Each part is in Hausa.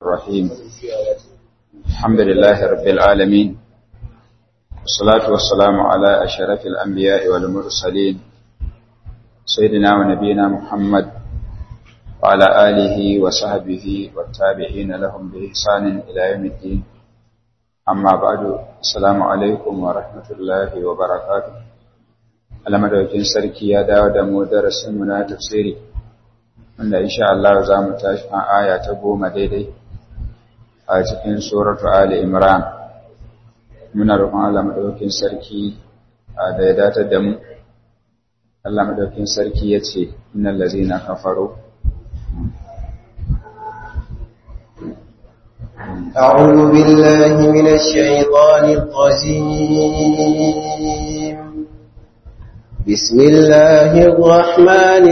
الرحيم الحمد لله رب العالمين والصلاة والسلام على أشرف الأنبياء والمرسلين سيدنا ونبينا محمد وعلى آله وصحبه والتابعين لهم بإحسان إلى يوم الدين أما بعد السلام عليكم ورحمة الله وبركاته alamadaukin sarki ya dawo da mu darasinmu na tafsiri wanda insha Allah za mu tashi a aya ta goma daidai a cikin suratu Ali Imran muna roƙon Allah madaukin sarki da ya datar da mu Allah madaukin sarki ya ce innal ladzina kafaru أعوذ بالله من الشيطان الرجيم بسم الله الرحمن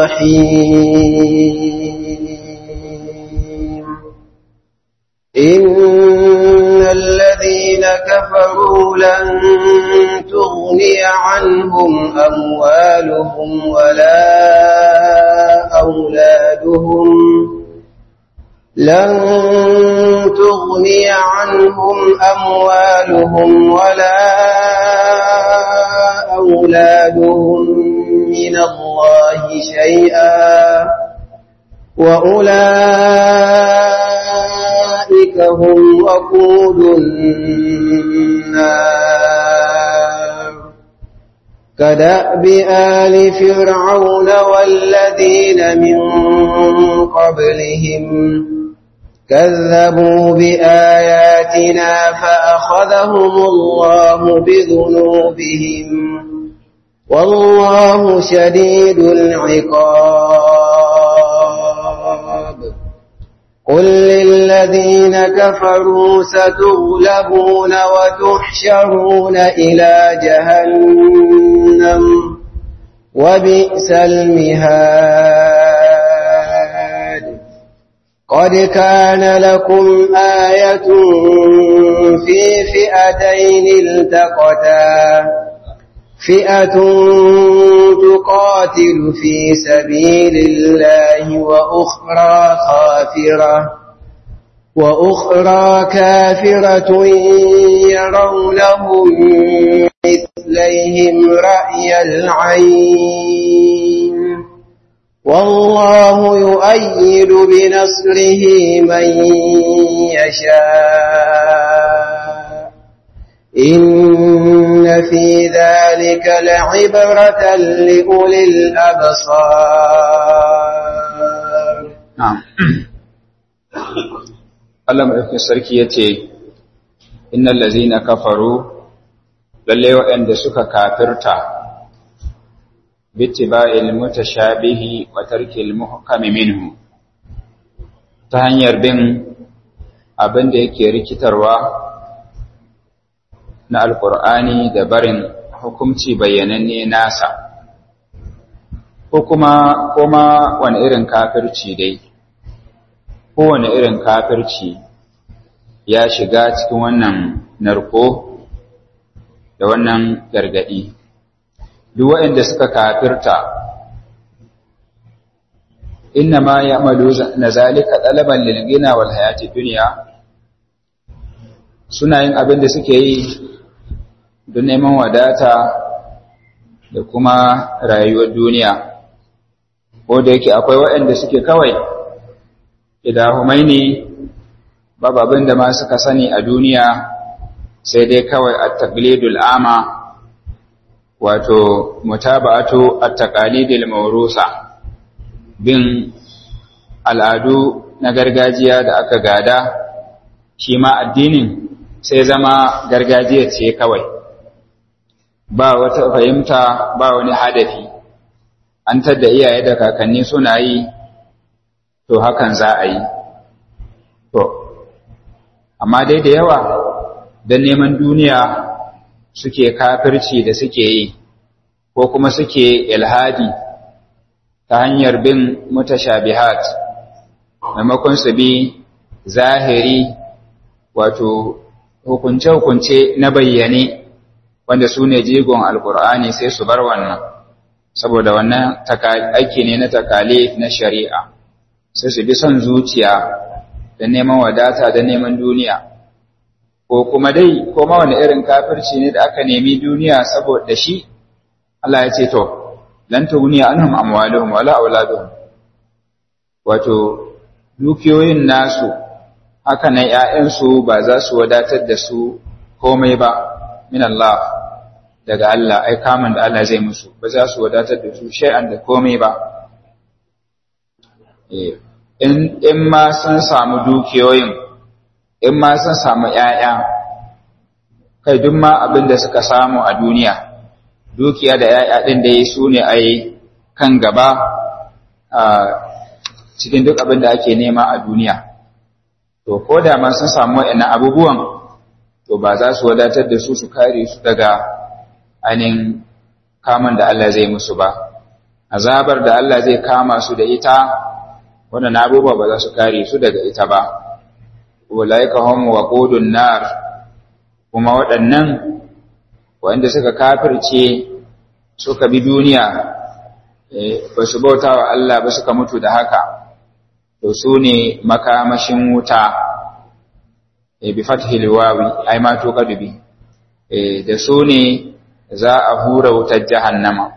الرحيم إن الذين كفروا لن تغني عنهم أموالهم ولا أولادهم لن تغني عنهم أموالهم ولا أولادهم من الله شيئا وأولئك هم وقود النار كدأب آل فرعون والذين من قبلهم كذبوا بآياتنا فأخذهم الله بذنوبهم والله شديد العقاب قل للذين كفروا ستغلبون وتحشرون إلى جهنم وبئس المهاد قد كان لكم آية في فئتين التقتا فئة تقاتل في سبيل الله وأخرى خافرة وأخرى كافرة يرونهم مثليهم رأي العين والله يؤيد بنصره من يشاء إن في ذلك لعبرة لأولي الأبصار نعم Allah maɗaukin sarki ya ce, Innan lazina kafaru, lalle waɗanda suka kafirta, bittiba'il mutashabihi wa tarkil muhkami minhu, ta hanyar bin abin da yake rikitarwa na Alƙur'ani da barin hukumci bayyananne nasa, ko kuma kuma wani irin kafirci dai. kowane irin kafirci ya shiga cikin wannan narko da wannan gargadi duk waɗanda suka kafirta inna ma ya'malu na zalika talaban lil ghina wal hayati dunya suna yin abin da suke yi don neman wadata da kuma rayuwar duniya ko da yake akwai waɗanda suke kawai idahumai ne babu abin da ma suka sani a duniya sai dai kawai at-taqlidul ama wato mutaba'atu at-taqalidil mawrusa bin al'adu na gargajiya da aka gada shi ma addinin sai zama gargajiya ce kawai ba wata fahimta ba wani hadafi an tadda iyaye da kakanni suna yi to hakan za a yi to amma dai da yawa don neman duniya suke kafirci da suke yi ko kuma suke ilhadi ta hanyar bin mutashabihat maimakon su bi zahiri wato hukunce-hukunce na bayyane wanda su ne jigon alkur'ani sai su bar wannan saboda wannan aiki ne na takali na shari'a sai su bi son zuciya da neman wadata da neman duniya ko kuma dai ko ma wani irin kafirci ne da aka nemi duniya saboda shi Allah ya ce to lan tughniya anhum amwaluhum wala auladuhum wato dukiyoyin nasu haka nan ƴaƴansu ba za su wadatar da su komai ba min Allah daga Allah ai kamun da Allah zai musu ba za su wadatar da su shay'an da komai ba in in ma sun samu dukiyoyin in ma sun samu ƴaƴa kai duk ma abin da suka samu a duniya dukiya da ƴaƴa din da su ne ai kan gaba a cikin duk abin da ake nema a duniya to ko da ma sun samu waɗannan abubuwan to ba za su wadatar da su su kare su daga ainihin kamun da Allah zai musu ba azabar da Allah zai kama su da ita wannan abubuwa ba za su kare su daga ita ba ulaika hum waqudun nar kuma waɗannan wanda suka kafirce suka bi duniya ba su bauta wa Allah ba suka mutu da haka to su ne makamashin wuta bi fathil wawi ai ma to kadubi da su ne za a hura wutar jahannama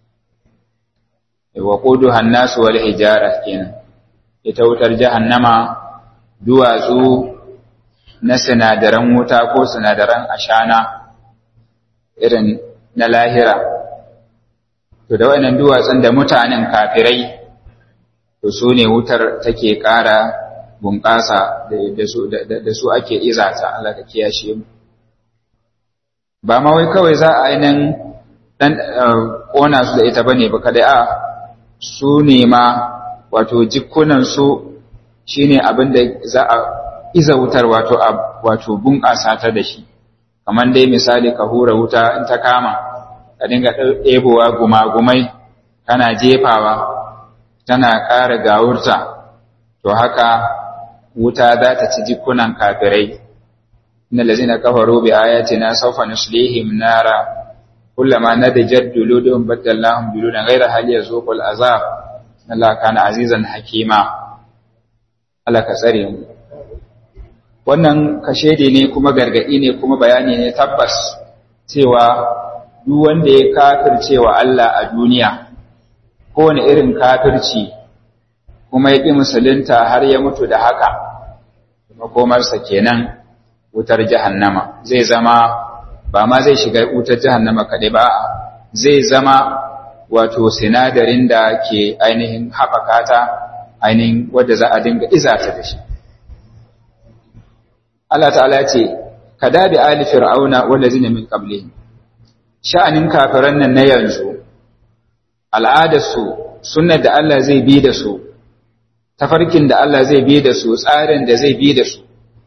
wa quduha an-nas wal hijara kenan ita wutar jahannama duwatsu na sinadaran wuta ko sinadaran ashana irin na lahira to da wannan duwatsun da mutanen kafirai to su ne wutar take ƙara bunƙasa da su ake izata Allah ka kiyashe mu ba ma wai kawai za a ainihin ɗan ƙona su da ita bane ba kada a su ne ma wato jikunansu shi ne abin da za a iza wutar wato wato bunƙasa ta da shi kamar dai misali ka hura wuta in ta kama ka dinga ɗebowa gumagumai kana jefawa tana ƙara gawurta to haka wuta za ta ci jikunan kafirai inna lazina kafaru bi ayatina sawfa nuslihim nara kullama nadajat duluduhum badalnahum duludan ghayra hal yazuqul azab Allah kana azizan hakima Allah ka tsare mu wannan kashedi ne kuma gargadi ne kuma bayani ne tabbas cewa duk wanda ya kafircewa Allah a duniya kowane irin kafirci kuma ya ƙi musulunta har ya mutu da haka makomarsa kenan wutar jahannama zai zama ba ma zai shiga wutar jahannama kaɗai ba zai zama wato sinadarin da ke ainihin haɓaka ta ainihin wadda za a dinga izata da shi Allah ta'ala ce ka dabi ali fir'auna wanda zina min qablihim sha'anin kafiran nan na yanzu al'adarsu sunnar da Allah zai bi da su tafarkin da Allah zai bi da su tsarin da zai bi da su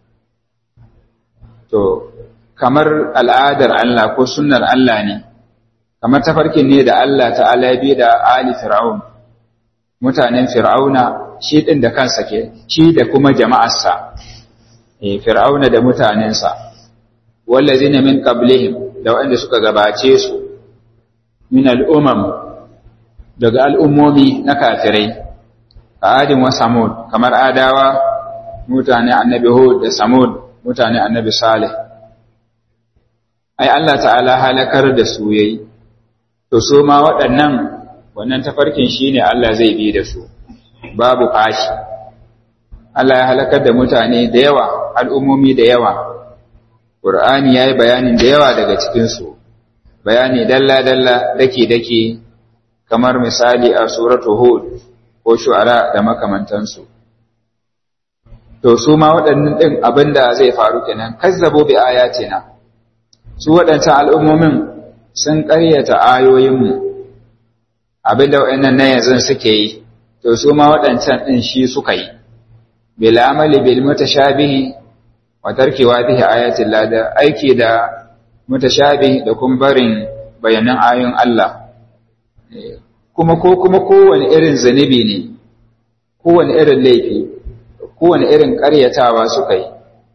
to kamar al'adar Allah ko sunnar Allah ne kamar tafarkin ne da Allah ta'ala ya bi da ali fir'aun mutanen fir'auna shi din da kansa ke shi da kuma jama'arsa eh fir'auna da mutanensa wallazina min qablihim da wanda suka gabace su min al'umam daga al'ummomi na kafirai adin wa samud kamar adawa mutane annabi hud da samud mutane annabi salih ai Allah ta'ala halakar da su yayi to so ma waɗannan wannan tafarkin shine Allah zai bi da su babu fashi Allah ya halakar da mutane da yawa al'ummomi da yawa Qur'ani yayi bayanin da yawa daga cikin su bayani dalla dalla dake dake kamar misali a suratu hud ko shu'ara da makamantansu to su ma waɗannan ɗin abinda zai faru kenan kazzabo bi ayatina su waɗancan al'ummomin sun ƙaryata ayoyinmu abinda waɗannan na yanzu suke yi to su ma waɗancan ɗin shi suka yi bil amali bil mutashabihi wa tarki wadihi ayatin lada aiki da mutashabihi da kuma barin bayanan ayoyin Allah kuma ko kuma kowane irin zanibi ne kowane irin laifi kowane irin ƙaryatawa suka yi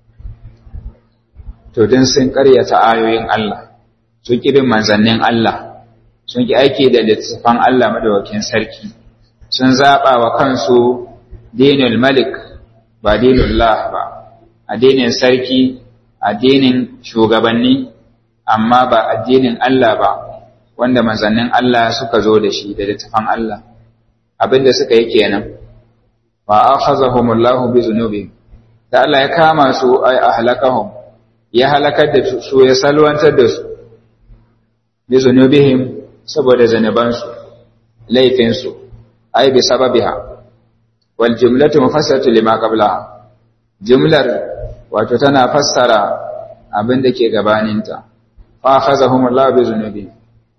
to din sun ƙaryata ayoyin Allah sun ƙi bin manzannin Allah sun ƙi aiki da littattafan Allah madawakin sarki sun zaɓa wa kansu dinul malik ba dinullah ba addinin sarki addinin shugabanni amma ba addinin Allah ba wanda manzannin Allah suka zo da shi da littafan Allah abinda suka yi kenan wa akhazahumullahu bi zunubihim da Allah ya kama su ay ahlakahum ya halakar da su ya salwantar da su bi zunubihim saboda zanubansu laifinsu ay bi sababiha wal jumlatu mufassaratu lima qablaha jumlar wato tana fassara abin da ke gabaninta fa akhazahumullahu bi zunubihim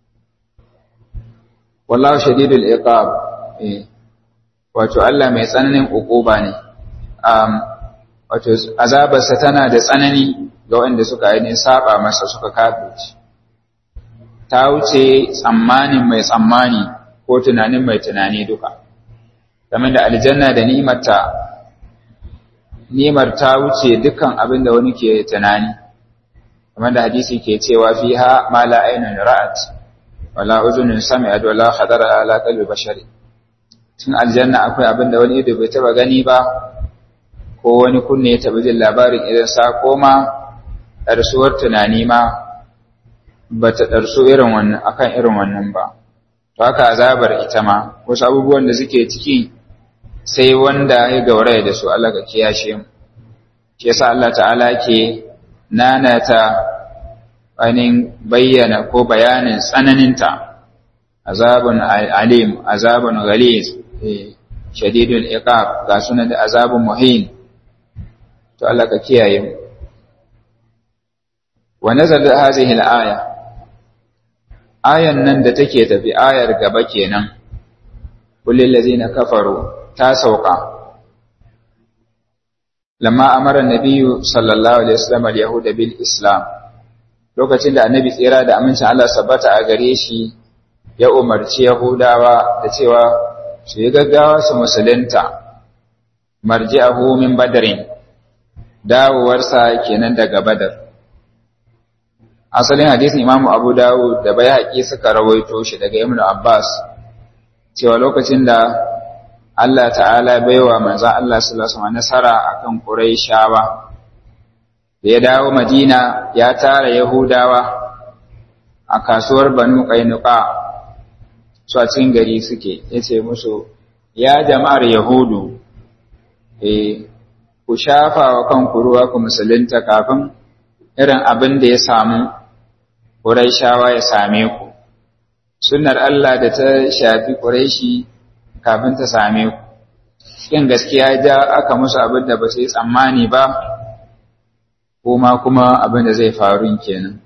wallahu shadidul iqab eh wato Allah mai tsananin ukuba ne um wato azabarsa tana da tsanani ga wanda suka yi saba masa suka kafirci ta wuce tsammanin mai tsammani ko tunanin mai tunani duka game da aljanna da ni'marta ni'mar ta wuce dukkan abin da wani ke tunani kamar da hadisi ke cewa fiha ma la aynun ra'at wala uzunun sami'at wala khadara ala qalbi bashari tun aljanna akwai abin da wani ido bai taba gani ba ko wani kunne ya taba jin labarin idan sa koma ɗarsuwar tunani ma ba ta ɗarsu irin wannan akan irin wannan ba to haka azabar ita ma wasu abubuwan da suke ciki sai wanda ya gauraya da su Allah ga kiyashe mu shi yasa Allah ta'ala ke nanata ainihin bayyana ko bayanin tsananinta azabun alim azabun ghaliz shadidul iqab ga sunan da azabun muhin to Allah ka kiyaye mu wa nazalat hadhihi al-aya ayan nan da take tafi ayar gaba kenan kullil ladzina kafaru ta sauka lamma amara nabiyyu sallallahu alaihi wasallam al-yahuda bil islam lokacin da annabi tsira da amincin Allah sabbata a gare shi ya umarci yahudawa da cewa su yi gaggawa su musulunta marji'ahu min badarin dawowarsa kenan daga badar asalin hadisin imamu abu dawud da bai haƙi suka rawaito shi daga ibn abbas cewa lokacin da Allah ta'ala baiwa manzan Allah sallallahu alaihi wasallam nasara akan Qurayshawa da ya dawo Madina ya tara Yahudawa a kasuwar Banu Qainuqa su a cikin gari suke yace musu ya jama'ar Yahudu eh ku shafa wa kanku ruwa ku musulunta kafin irin abin da ya samu Qurayshawa ya same ku sunnar Allah da ta shafi Qurayshi kafin ta same ku cikin gaskiya ja aka musu abin da ba su yi tsammani ba kuma kuma abin da zai faru kenan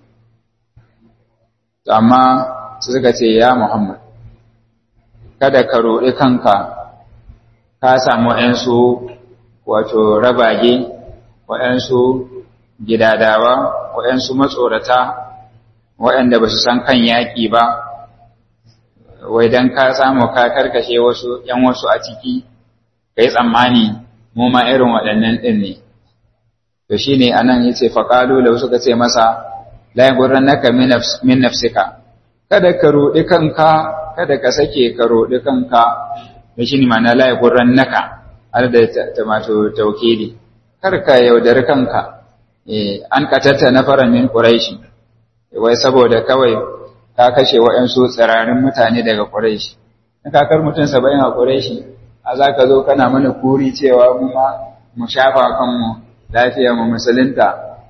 amma su suka ce ya Muhammad kada ka roɗi kanka ka samu ‘yansu wato rabage waɗansu gidadawa waɗansu matsorata waɗanda ba su san kan yaƙi ba wai don ka samu ka karkashe wasu ‘yan wasu a ciki ka yi tsammani mu ma irin waɗannan ɗin ne to shi ne a nan ya ce faƙalu da suka ce masa layin gurran naka min nafsika kada ka roɗi kanka kada ka sake ka roɗi kanka da shi ne mana layin gurran naka har da tamato taukidi kar ka yaudari kanka an katatta na fara min ƙuraishi wai saboda kawai ka kashe waɗansu tsirarin mutane daga ƙuraishi na kakar mutum saba'in a ƙuraishi a za ka zo kana mana kuri cewa mu ma mu shafa kanmu lafiya mu musulunta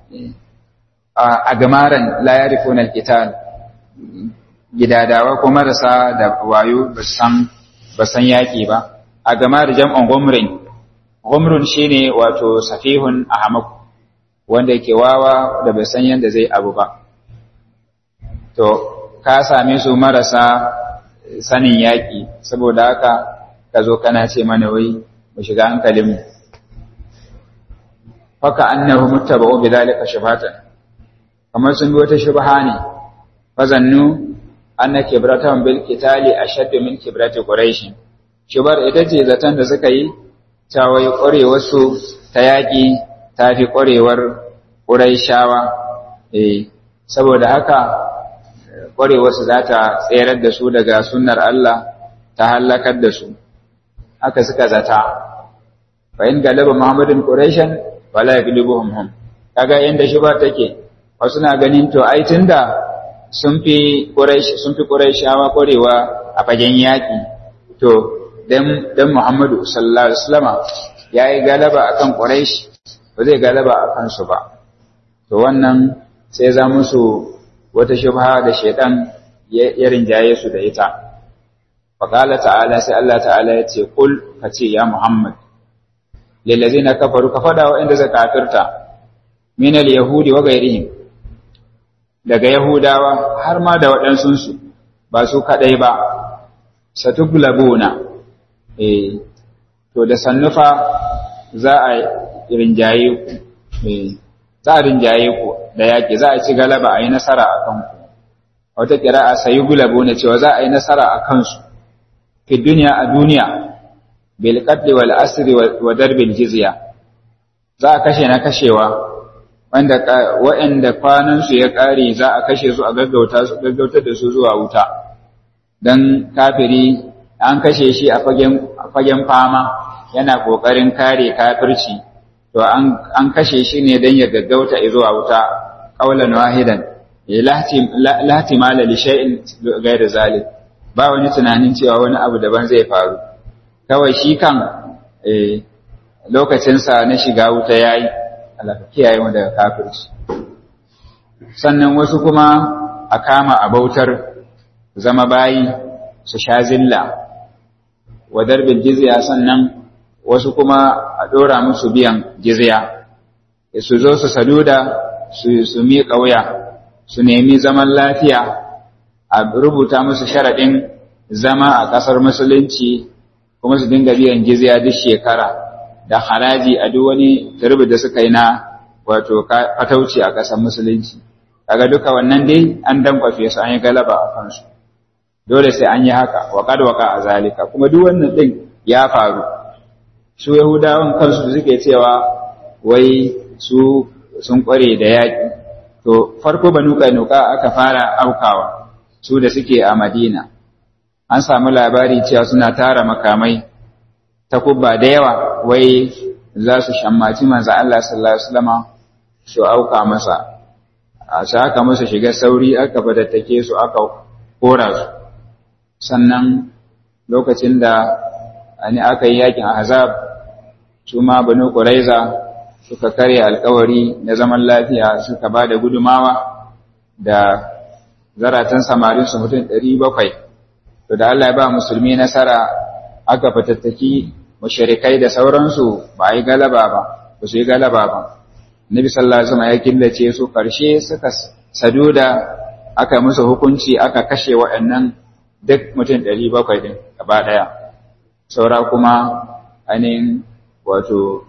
a gamaran la yarifuna alqital gidadawa ko marasa da wayo ba san ba san yaki ba a gamar jam'an gumrin gumrun shine wato safihun ahmak wanda yake wawa da bai san yanda zai abu ba to ka same su marasa sanin yaki saboda haka ka zo kana ce mana wai mu shiga hankalinmu faka annahu muttaba'u bidhalika shubhatan kamar sun bi wata shubha ne fazannu anna kibratan bil qitali ashaddu min kibrati quraish shubar ita ce zaton da suka yi ta wai ƙwarewar su ta yaƙi ta fi ƙwarewar quraishawa eh saboda haka ƙwarewar su za ta tserar da su daga sunnar Allah ta halakar da su haka suka zata fa in galaba muhammadin quraishan wala yaglibuhum hum kaga yanda shi ba take wasu na ganin to ai tunda sun fi quraish sun fi quraishawa korewa a fagen yaki to dan dan muhammadu sallallahu alaihi wasallama yayi galaba akan quraish ba zai galaba akan su ba to wannan sai za musu wata shubha da shaitan ya rinjaye su da ita faqala ta'ala sai Allah ta'ala ya ce kul kace ya muhammad lillazina kafaru ka fada wa inda zaka kafirta min al-yahudi wa ghayrihim daga yahudawa har ma da waɗansun su ba su kadai ba satuglabuna eh to da sannufa za a rinjaye ku eh za a rinjaye ku da yaƙi za a ci galaba a yi nasara a kanku wata ƙira'a sayi gulabu ne cewa za a yi nasara a kansu fi duniya a duniya bil qatli wal asri wa darbil jizya za a kashe na kashewa wanda waɗanda kwanan su ya ƙare za a kashe su a gaggauta su gaggautar da su zuwa wuta dan kafiri an kashe shi a fagen fagen fama yana kokarin kare kafirci to an kashe shi ne don ya gaggauta zuwa wuta ƙaunar wahidan lati mala li shay'in ghayr zalik ba wani tunanin cewa wani abu daban zai faru kawai shi kan lokacinsa na shiga wuta yayi Allah ka kiyaye mu daga kafirci sannan wasu kuma a kama a bautar zama bayi su sha zilla wa darbil jizya sannan wasu kuma a ɗora musu biyan jizya su zo su saduda su miƙa wuya su nemi zaman lafiya a rubuta musu sharaɗin zama a ƙasar musulunci kuma su dinga biyan jizya duk shekara da haraji a duk wani turbi da suka yi na wato fatauci a ƙasar musulunci kaga duka wannan dai an dankwafe su an yi galaba a kansu dole sai an yi haka wa waka a zalika kuma duk wannan din ya faru su Yahudawan kansu suke cewa wai su sun kware da yaƙi to farko banu kainuka aka fara aukawa su da suke a Madina an samu labari cewa suna tara makamai ta kubba da yawa wai za su shammaci manzo Allah sallallahu alaihi wasallam su auka masa a sai aka masa shiga sauri aka fadattake su aka kora su sannan lokacin da ani aka yi yakin ahzab su ma banu quraiza suka karya alkawari na zaman lafiya suka ba da gudumawa da zaratan samarin su mutum 700 to da Allah ya ba musulmi nasara aka fatattaki mushrikai da sauransu ba yi galaba ba ba su yi galaba ba Nabi sallallahu alaihi wasallam ya killace su karshe suka saduda aka musu hukunci aka kashe waɗannan duk mutum 700 din gaba daya saura kuma ainihin wato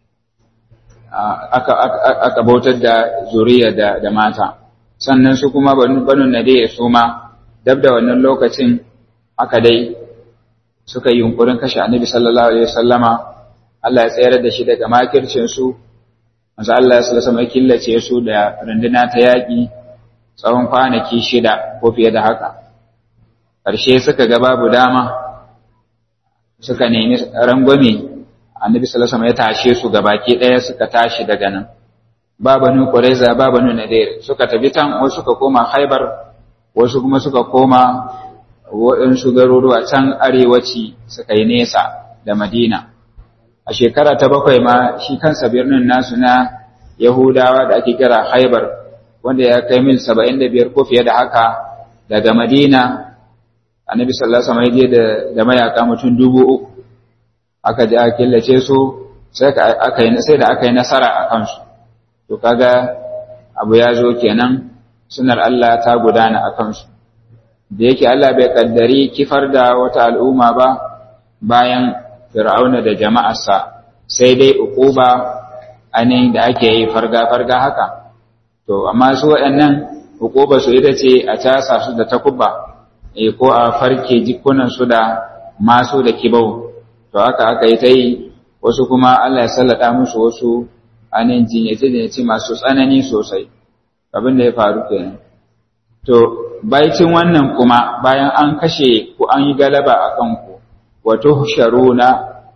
aka bautar da zuriya da, da mata sannan su kuma banu nade su ma dab da wannan lokacin aka dai suka yi yunkurin kashe annabi sallallahu alaihi wasallama Allah ya tsayar da shi daga makircin su manzo Allah sallallahu alaihi killace su da runduna ta yaki tsawon kwanaki shida ko fiye da haka ƙarshe suka ga babu dama suka nemi rangwame annabi sallallahu alaihi ya tashe su gabaki ɗaya suka tashi daga nan ba banu quraiza ba banu nadir suka tafi tan wasu suka koma khaybar wasu kuma suka koma waɗansu garuruwa can arewaci suka yi nesa da madina a shekara ta bakwai ma shi kansa birnin nasu na yahudawa da ake kira khaybar wanda ya kai mil saba'in da biyar ko fiye da haka daga madina annabi sallallahu alaihi wasallam ya je da mayaka mutum dubu uku aka je aka killace su sai aka yi sai da aka yi nasara a kansu to kaga abu ya zo kenan sunar Allah ta gudana a kansu da yake Allah bai kaddari kifar da wata al'umma ba bayan fir'auna da jama'arsa sai dai uquba ainihin da ake yi farga farga haka to amma su waɗannan uquba su ita ce a casa su da takubba eh ko a farke jikunan su da masu da kibau to haka aka yi ta yi wasu kuma Allah ya sallata musu wasu anin jinyace-jinyace masu tsanani sosai abin da ya faru kenan to baicin wannan kuma bayan an kashe ku an yi galaba a kanku wato sharuna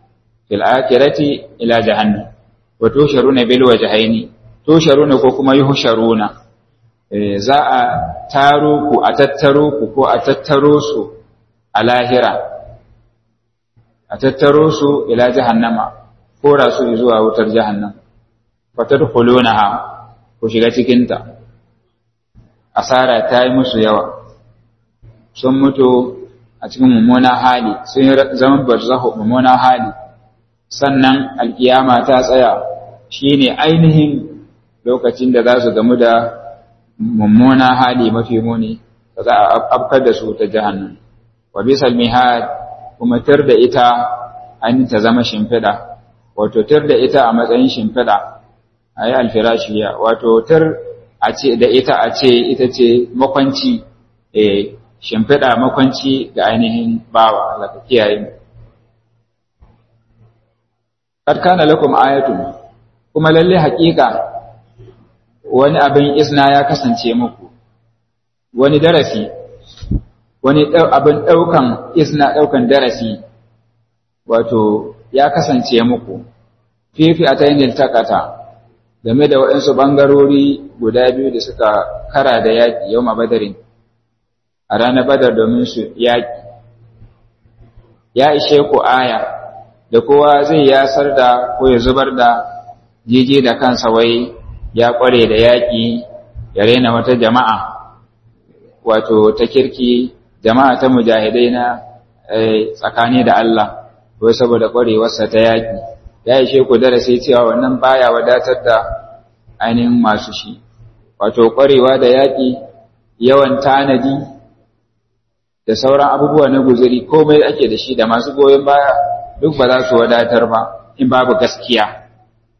fil akhirati ila jahannam wa tusharuna bil wajhaini tusharuna ko kuma yuhsharuna za a taro ku a tattaro ku ko a tattaro su a lahira a tattaro su ila jahannama kora su zuwa wutar jahannam fatadkhulunaha ku shiga cikin ta asara ta yi musu yawa sun mutu a cikin mummunan hali sun yi zaman barzahu mummunan hali sannan alkiyama ta tsaya shine ainihin lokacin da za su gamu da mummunan hali mafi muni da za a afkar da su ta jahannam wa bisal mihad kuma tar da ita an ta zama shimfiɗa wato tar da ita a matsayin shimfiɗa a yi alfirashiya wato tar a ce da ita a ce ita ce makwanci eh shimfiɗa makwanci ga ainihin bawa Allah ka kiyaye mu kad kana lakum ayatun kuma lalle haƙiƙa wani abin isna ya kasance muku wani darasi wani abin ɗaukan isna ɗaukan darasi wato ya kasance muku fifi a tayin takata game da waɗansu ɓangarori guda biyu da suka kara da yaƙi yau ma badarin a ranar badar domin su yaƙi ya ishe ku aya da kowa zai yasar da ko ya zubar da jeje da kansa wai ya ƙware da yaƙi ya rena wata jama'a wato ta kirki jama'a ta mujahidai na tsakani da Allah wai saboda ƙwarewarsa ta yaƙi ya ishe ku darasi cewa wannan baya wadatar da ainihin masu shi wato ƙwarewa da yaƙi yawan tanadi da sauran abubuwa na guzuri komai ake da shi da masu goyon baya duk ba za su wadatar ba in babu gaskiya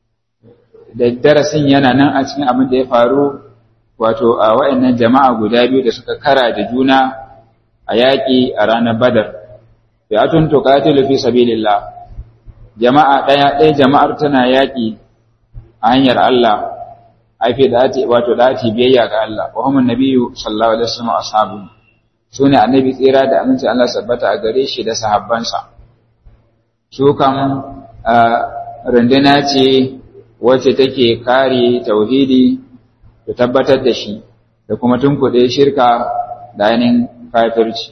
da darasin yana nan a cikin abin da ya faru wato a wayannan jama'a guda biyu da suka kara da juna a yaƙi a ranar badar fi'atun tuqatilu fi sabilillah jama'a ɗaya ɗaya jama'ar tana yaƙi a hanyar Allah aife da ati wato da ati biyayya ga Allah wa humun nabiyyu sallallahu alaihi wasallam ashabu sune annabi tsira da aminci Allah sabbata a gare shi da sahabbansa su kan runduna ce wacce take kare tauhidi da tabbatar da shi da kuma tunkuɗe shirka da ainihin kafirci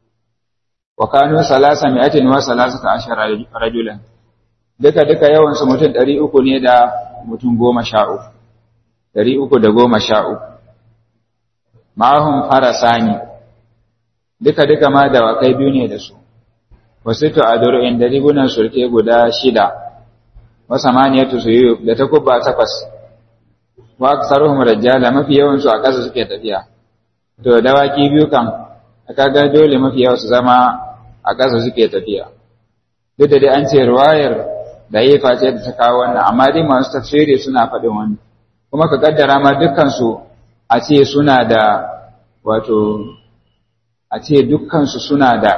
wa kanu salasa mi'atin wa salasata ashara rajulan duka duka yawan su mutum ɗari uku ne da mutum goma sha uku ɗari uku da goma sha uku ma'ahum farasani duka duka ma dawakai biyu ne da su wasu to a duru'in da rigunan surke guda shida wa samaniyatu suyu da takubba takwas wa aksaruhum rajala mafi yawan su a ƙasa suke tafiya to dawaki biyu kan kaga dole mafi yawa su zama a ƙasa suke tafiya duk da dai an ce ruwayar da yi face da ta kawo wannan amma dai masu tafsiri suna faɗin wani kuma ka kaddara ma dukkan su a ce suna da wato a ce dukkan su suna da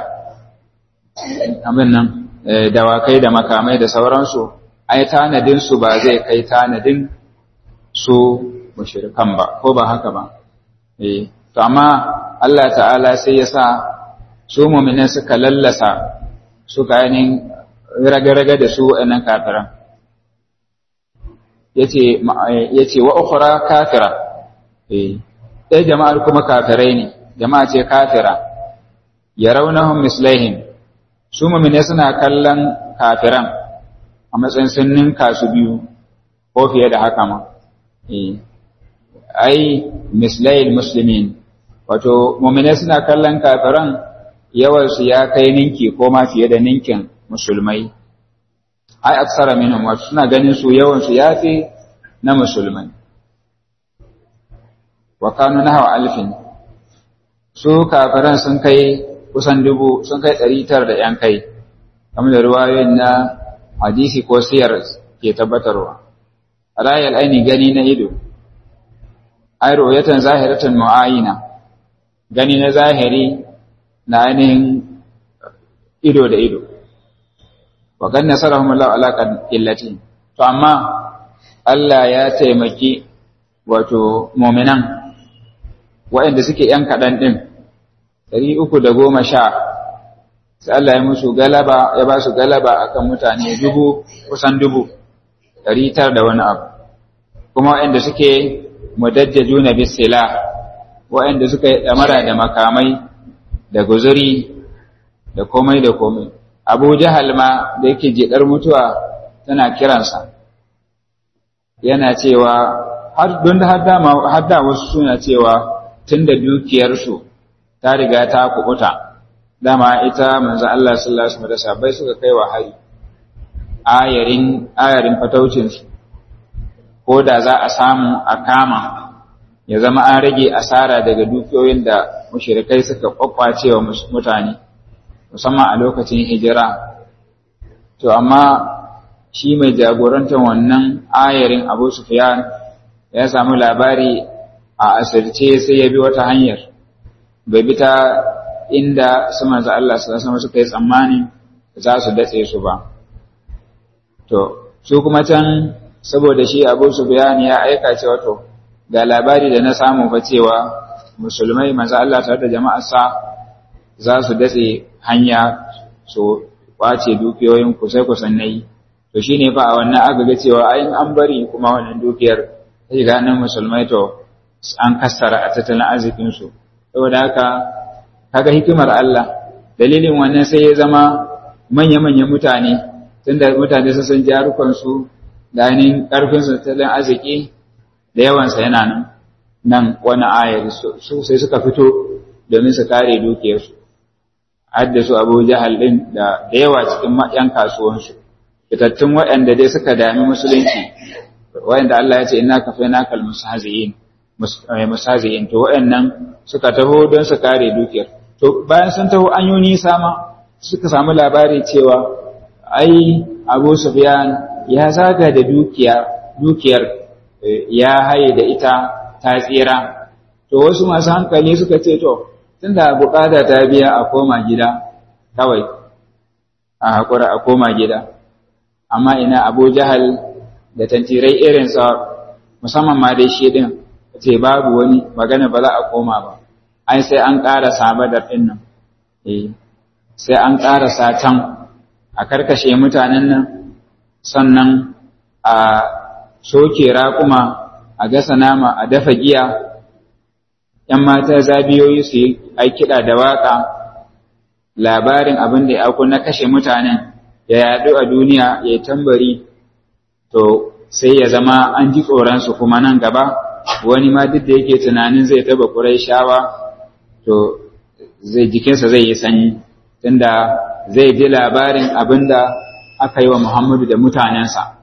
abin nan dawakai da makamai da sauransu ai tanadin su ba zai kai tanadin su mushrikan ba ko ba haka ba eh to amma Allah ta'ala sai ya sa su mu'minin suka lallasa suka yanin raga-raga da su waɗannan kafiran yace yace wa ukhra kafira eh dai jama'ar kuma kafirai ne jama'a ce kafira yarawnahum mislaihim su mu'minin suna kallon kafiran a matsayin sun ninka su biyu ko fiye da haka ma ai mislayil muslimin wato mu'minai suna kallon kafiran yawansu ya kai ninki ko ma fiye da ninkin musulmai ai aksara minhum wato suna ganin su yawansu ya fi na musulmai wa kanu nahwa alfin su kafiran sun kai kusan dubu sun kai ɗari tara da ‘yan kai kamar da ruwayoyin na hadisi ko siyar ke tabbatarwa rayal aini gani na ido ai ru'yatan zahiratan mu'ayina gani na zahiri na ainihin ido da ido wa kan nasarahum Allah ala illati to amma Allah ya taimaki wato mu'minan waɗanda suke yan kaɗan ɗin ɗari uku da goma sha sai Allah ya musu galaba ya ba su galaba akan mutane dubu kusan dubu ɗari tara da wani abu kuma waɗanda suke mudajjajuna bisila waɗanda suka yi ɗamara da makamai da guzuri da komai da komai abu jahal ma da yake jiɗar mutuwa tana kiransa yana cewa har don da har da wasu suna cewa tun da dukiyarsu ta riga ta kubuta dama ita manzo Allah sallallahu alaihi wasallam da sahabbai suka kai wa hari ayarin ayarin fataucinsu ko da za a samu a kama ya zama an rage asara daga dukiyoyin da mushrikai suka kwakwace wa mutane musamman a lokacin hijira to amma shi mai jagorantar wannan ayarin Abu Sufyan ya samu labari a asirce sai ya bi wata hanyar bai bi ta inda su manzo Allah sallallahu alaihi suka yi tsammani za su datse su ba to su kuma can saboda shi Abu Sufyan ya aika cewa to ga labari da na samu fa cewa musulmai manzo Allah tare da jama'ar sa za su datse hanya su kwace dukiyoyin ku sai ku sannai to shine fa a wannan aka ga cewa ai an bari kuma wannan dukiyar ta shiga nan musulmai to an kassara a tattalin arzikin su saboda haka kaga hikimar Allah dalilin wannan sai ya zama manya-manyan mutane tunda mutane sun san jarukansu da ainihin ƙarfinsu tattalin arziki da yawansa yana nan nan wani ayar su sai suka fito domin su kare dukiyarsu hadda su abu jahal ɗin da yawa cikin yan kasuwansu fitattun waɗanda dai suka dami musulunci waɗanda Allah ya ce ina ka fai nakal musazi'in to waɗannan suka taho don su kare dukiyar to bayan sun taho an yi nisa ma suka samu labari cewa ai abu sufyan ya zaga da dukiya dukiyar ya haye da ita ta tsira to wasu masu hankali suka ce to tunda bukata ta biya a koma gida kawai a hakura a koma gida amma ina abu jahal da tantirai irinsa musamman ma dai shi din ce babu wani magana ba za a koma ba ai sai an ƙara sabadar ɗin nan sai an ƙara can a karkashe mutanen nan sannan a soke raƙuma a gasa nama a dafa giya ‘yan mata zabiyoyi su yi kiɗa da waƙa labarin abin da ya na kashe mutanen ya yaɗu a duniya ya yi tambari to sai ya zama an ji tsoronsu kuma nan gaba wani ma duk da yake tunanin zai taba ƙurai shawa to zai jikinsa zai yi sanyi tunda zai ji labarin abin da aka yi wa Muhammadu da mutanensa.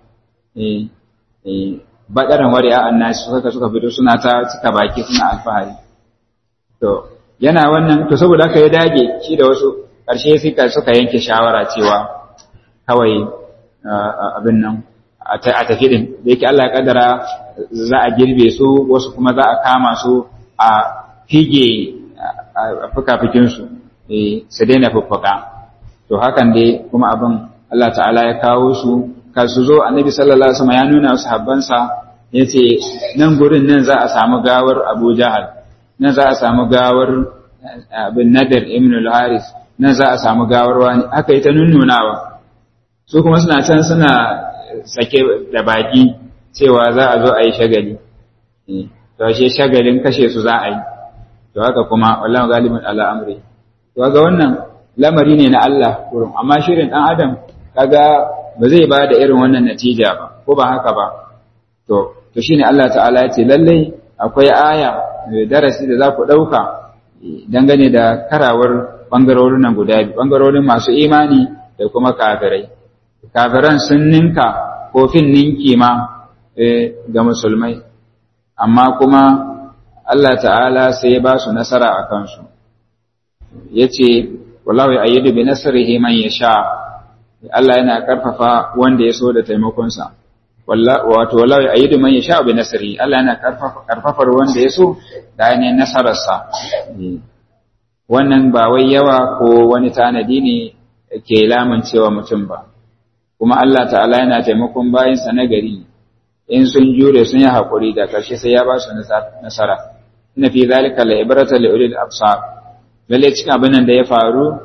Baɗaran wari a annashi suka suka fito suna ta cika baki suna alfahari. To, yana wannan, to saboda aka yi dage shi da wasu ƙarshe suka suka yanke shawara cewa kawai abin nan a tafi din, da yake Allah ya kaddara za a girbe su wasu kuma za a kama su a fige a fuka-fikinsu. su daina fuffuka to hakan dai kuma abin Allah ta'ala ya kawo su ka su zo annabi sallallahu alaihi wasallam ya nuna wasu habbansa yace nan gurin nan za a samu gawar Abu Jahal nan za a samu gawar bin Nadir ibn al-Haris nan za a samu gawar wani aka yi ta nunnunawa su kuma suna can suna sake da baki cewa za a zo a yi shagali to ashe shagalin kashe su za a yi to haka kuma wallahu galibin ala amri kaga wannan lamari ne na Allah kurum amma shirin dan adam kaga ba zai ba da irin wannan natija ba ko ba haka ba to to shine Allah ta'ala ya ce lalle akwai aya darasi da za ku dauka dangane da karawar bangarorin nan guda biyu bangarorin masu imani da kuma kafirai kafiran sun ninka kofin ninki ma ga musulmai amma kuma Allah ta'ala sai ya ba su nasara a kansu ya ce wallahu ya ayyadu bi nasrihi man yasha Allah yana karfafa wanda ya so da taimakonsa wato wallahu ya ayyadu man yasha bi nasrihi Allah yana karfafa karfafar wanda ya so da ainihin nasararsa wannan ba wai yawa ko wani tanadi ne ke lamuncewa mutum ba kuma Allah ta'ala yana taimakon bayinsa na gari in sun jure sun yi haƙuri da ƙarshe sai ya ba su nasara inna fi zalika la ibrata li ulil absar lalle cikin abin nan da ya faru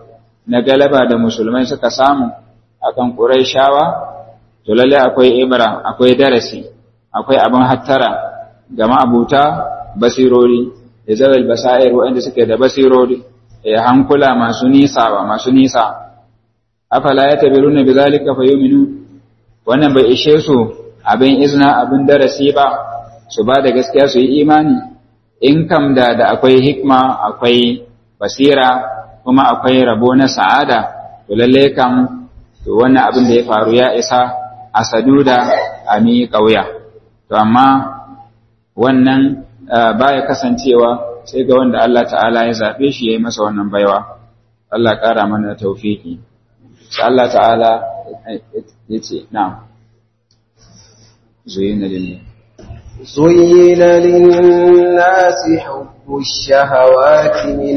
na galaba da musulmai suka samu akan Qurayshawa to lalle akwai ibra akwai darasi akwai abin hattara ga ma'abuta basirori da zawal basair waɗanda suke da basirori ya hankula masu nisa ba masu nisa afala ya tabiruna bi zalika fayuminu wannan bai ishe su abin izna abin darasi ba su ba da gaskiya su yi imani in kam da da akwai hikma akwai basira kuma akwai rabo na sa'ada to lalle kam to wannan abin da ya faru ya isa a saduda a mi ƙauya to amma wannan baya kasancewa sai ga wanda Allah ta'ala ya zaɓe shi ya yi masa wannan baiwa Allah ƙara mana taufiki sai Allah ta'ala ya ce na'am zuyina lillahi زين للناس حب الشهوات من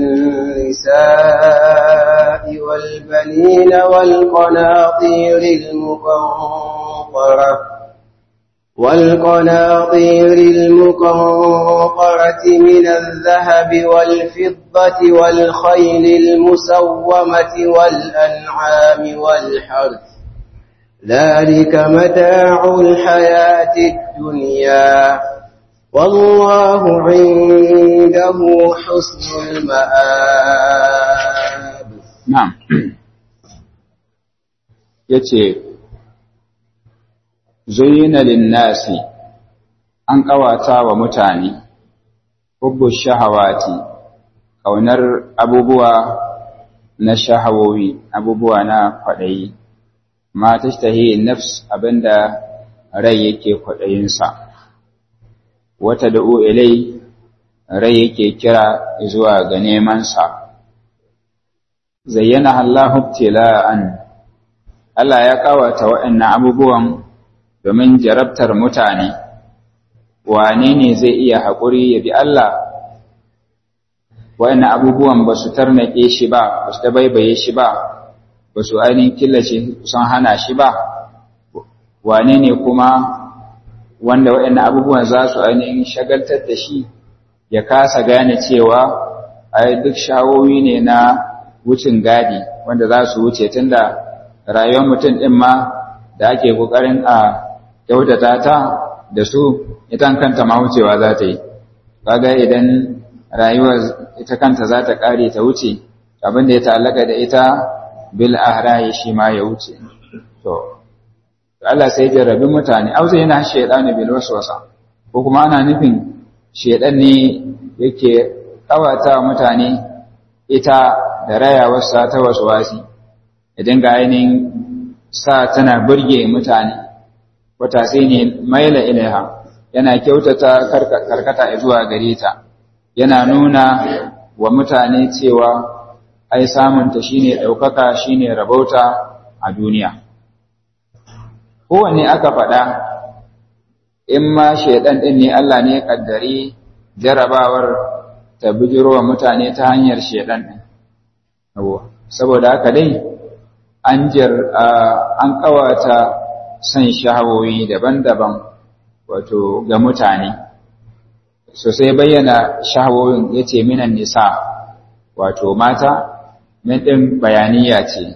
النساء والبنين والقناطير المقنطرة والقناطير المقنطرة من الذهب والفضة والخيل المسومة والأنعام والحرث ذلك متاع الحياة الدنيا والله عنده حسن المآب نعم yace zuyina linnasi an ƙawata wa mutane hubbu shahawati ƙaunar abubuwa na shahawowi abubuwa na kwaɗayi ma tashtahi nafs abinda rai yake kwaɗayinsa wata da'u ilai rai yake kira zuwa ga nemansa zayyana Allahu ibtila'an Allah ya kawata waɗannan abubuwan domin jarabtar mutane wane ne zai iya haƙuri ya bi Allah waɗannan abubuwan ba su tarnake shi ba ba su dabaibaye shi ba ba su ainihin killace sun hana shi ba wane ne kuma wanda waɗannan abubuwan za su ainihin shagaltar da shi ya kasa gane cewa ai duk shawowi ne na wucin gadi wanda za su wuce tunda rayuwar mutum ɗin ma da ake ƙoƙarin a kyautata ta da su ita kanta ma wucewa za ta yi kaga idan rayuwar ita kanta za ta ƙare ta wuce abin da ya ta'allaka da ita bil ahrayi shi ma ya wuce to Allah sai jarrabi mutane au zai yana shaydanu bil waswasa ko kuma ana nufin shaydan ne yake kawata mutane ita da rayawarsa ta waswasi idan ga ainihin sa tana burge mutane wata sai ne maila ilaiha yana kyautata karkata zuwa gare ta yana nuna wa mutane cewa ai samunta shine ɗaukaka shine rabauta a duniya kowanne aka faɗa in ma shaidan ɗin ne Allah ne ya ƙaddari jarabawar ta bijiro wa mutane ta hanyar shaidan ɗin saboda haka dai an jar an ƙawata son shahawoyi daban-daban wato ga mutane sosai bayyana shahawoyin ya ce minan nisa wato mata min ɗin bayaniya ce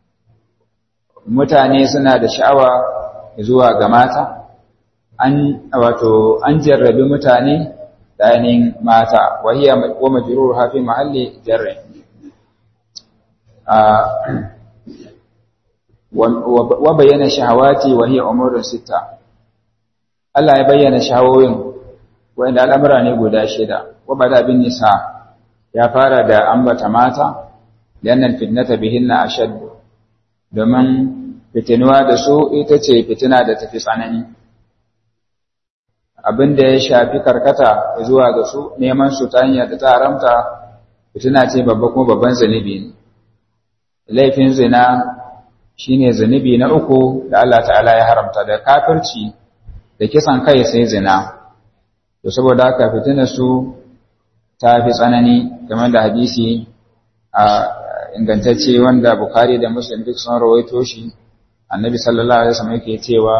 mutane suna da sha'awa zuwa ga mata an wato an jarrabi mutane da ainihin mata wahiya wa majrur hafi mahalli jarri wa bayyana shahawati wa hiya umurun sita Allah ya bayyana shahawoyin wanda al'amura ne guda shida wa bada bin nisa ya fara da ambata mata lianna fitnata bihinna ashad domin fitinuwa da su ita ce fitina da tafi tsanani abinda ya shafi karkata zuwa ga su neman su ta hanyar da ta haramta fitina ce babba kuma babban zanibi ne laifin zina shine zanibi na uku da Allah ta'ala ya haramta da kafirci da kisan kai sai zina to saboda haka fitina su ta fi tsanani game da hadisi a ingantacce wanda Bukhari da Muslim duk sun rawaito shi annabi sallallahu alaihi wasallam yake cewa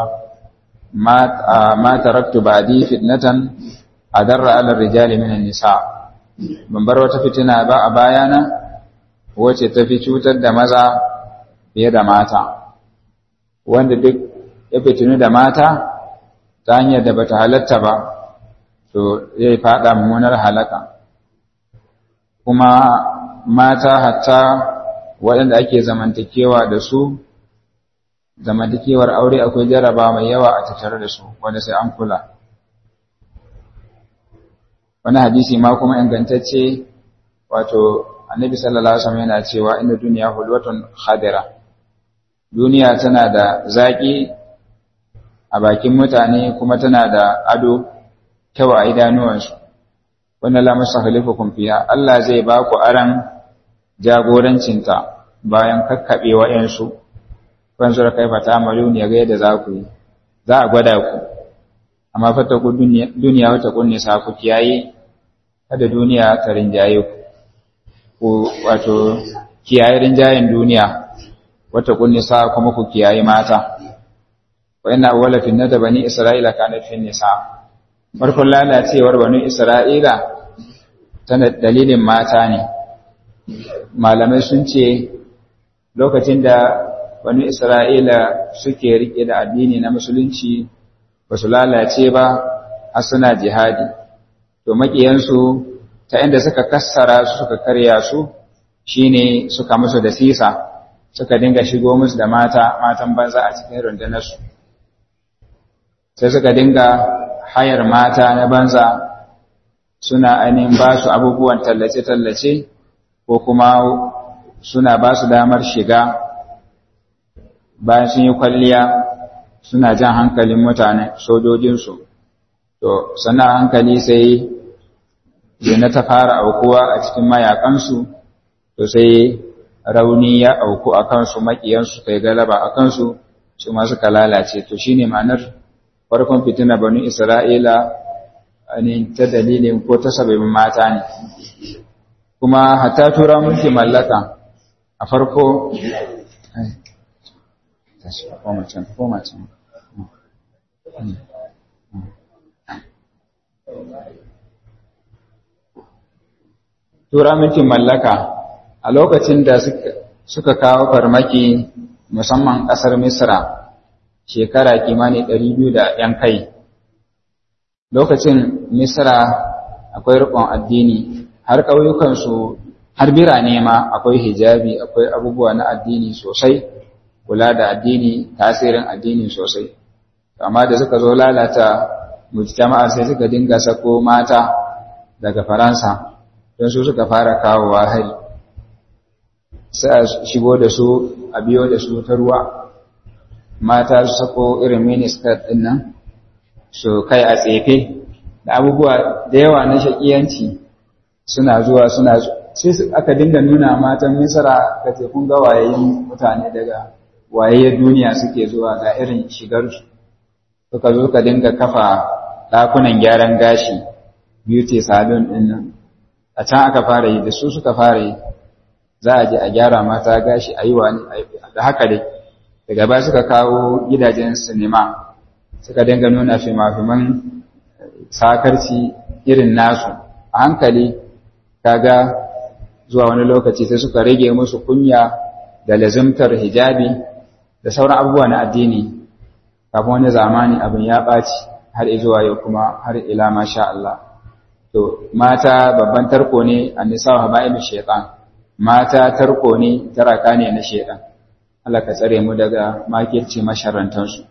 ma taraktu ba'di fitnatan adarra ala rijali min nisa ban bar wata fitina ba a bayana wacce ta fi cutar da maza fiye da mata wanda duk ya fitinu da mata ta hanyar da bata halatta ba to zai fada mummunar halaka kuma mata hatta waɗanda ake zamantakewa da su zamantakewar aure akwai jaraba mai yawa a tattare da su wanda sai an kula wani hadisi ma kuma ingantacce wato annabi sallallahu alaihi wasallam yana cewa inda duniya hulwatun khadira duniya tana da zaki a bakin mutane kuma tana da ado kyau a idanuwansu wanda la musakhlifukum fiha Allah zai ba ku aran jagorancinta bayan kakkabe wayansu fanzura kaifa ta'malun ya ga yadda za ku yi za a gwada ku amma fata ku duniya wata kunne sa ku kiyaye kada duniya ta rinjaye ku ku wato kiyaye rinjayen duniya wata kunne sa kuma ku kiyaye mata wa inna awwala finnata bani isra'ila kanat fin nisa farkon lalacewar bani isra'ila tana dalilin mata ne malamai sun ce lokacin da bani isra'ila suke rike da addini na musulunci ba su lalace ba har suna jihadi to makiyansu ta inda suka kassara su suka karya su shine suka musu da sisa suka dinga shigo musu da mata matan banza a cikin rundunarsu sai suka dinga hayar mata na banza suna ainihin ba su abubuwan tallace-tallace ko kuma suna ba su damar shiga bayan sun yi kwalliya suna jan hankalin mutane sojojinsu to sannan hankali sai zina ta fara aukuwa a cikin mayakansu to sai rauni ya auku a kansu makiyansu kai galaba a kansu su ma suka lalace to shine ma'anar farkon fitina banu isra'ila ne ta dalilin ko ta sababin mata ne kuma hatta tura mulki mallaka a farko tura mulkin mallaka a lokacin da suka kawo farmaki musamman ƙasar misra shekara kimani ɗari biyu da ‘yan kai lokacin misra akwai riƙon addini har ƙauyukansu har birane ma akwai hijabi akwai abubuwa na addini sosai kula da addini tasirin addini sosai amma da suka zo lalata mujtama'a sai suka dinga sako mata daga faransa don su suka fara kawowa hari sai a shigo da su a biyo da su ta ruwa mata su sako irin minister din nan su kai a tsefe da abubuwa da yawa na shakiyanci suna zuwa suna sai aka dinga nuna matan misra ka ce kun ga wayayin mutane daga wayayyar duniya suke zuwa ga irin shigarsu suka zo ka dinga kafa ɗakunan gyaran gashi beauty salon ɗin nan a can aka fara yi da su suka fara yi za a je a gyara mata gashi a yi wani da haka dai daga baya suka kawo gidajen sinima suka dinga nuna fima-fiman sakarci irin nasu a hankali kaga zuwa wani lokaci sai suka rage musu kunya da lazimtar hijabi da sauran abubuwa na addini kafin wani zamani abin ya ɓaci har zuwa yau kuma har ila masha Allah to mata babban tarko ne a nisa wa haba'ilu shaitan mata tarko ne taraka ne na shaitan Allah ka tsare mu daga makirci masharantansu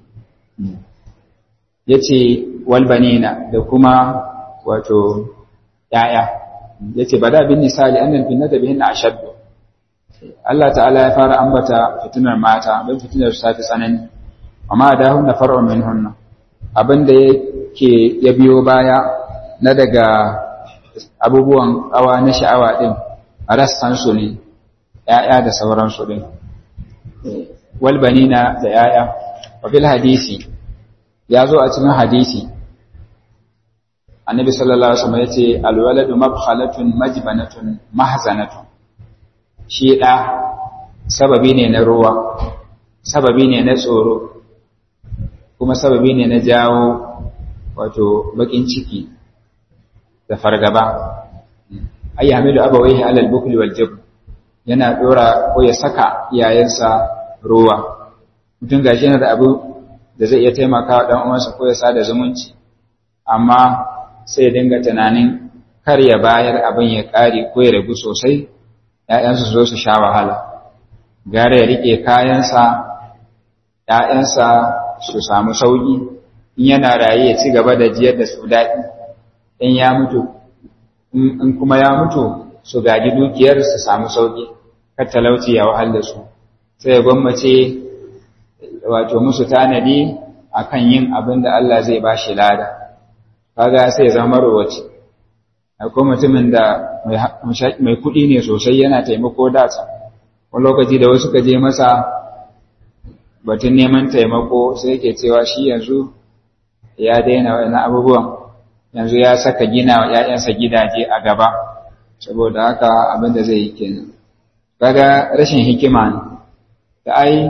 yace walbanina da kuma wato yaya yace bada bin nisali annal finnata bihinna ashaddu Allah ta'ala ya fara ambata fitinar mata don fitinar su tafi tsanani amma da hunna far'un minhunna abinda yake ya biyo baya na daga abubuwan kawa na sha'awa din rassan su ne ya'ya da sauran su din walbanina da ya'ya wa fil hadisi ya zo a cikin hadisi annabi sallallahu alaihi wasallam yace alwaladu mabkhalatun majbanatun mahzanatun shi da sababi ne na ruwa sababi ne na tsoro kuma sababi ne na jawo wato bakin ciki da fargaba ay hamilu abawayhi ala al-bukl wal jabn yana dora ko ya saka iyayensa ruwa mutum gashi yana da abu da zai iya taimaka wa ɗan uwansa ko ya sada zumunci amma sai ya dinga tunanin kar ya bayar abin ya ƙare ko ya ragu sosai ‘ya'yansu su zo su sha wahala gara ya riƙe kayansa ‘ya'yansa su samu sauƙi in yana raye ya ci gaba da jiyar da su daɗi in ya mutu in kuma ya mutu su gaji dukiyar su samu sauƙi kar talauci ya wahal da su sai ya gwammace wato musu tanadi akan yin abin da Allah zai ba shi lada kaga sai ya zama rowace akwai mutumin da mai kuɗi ne sosai yana taimako dasa wani lokaci da wasu ka je masa batun neman taimako sai yake cewa shi yanzu ya daina wani abubuwan yanzu ya saka gina wa ‘ya'yansa gidaje a gaba saboda haka abin da zai yi kenan kaga rashin hikima ne da ai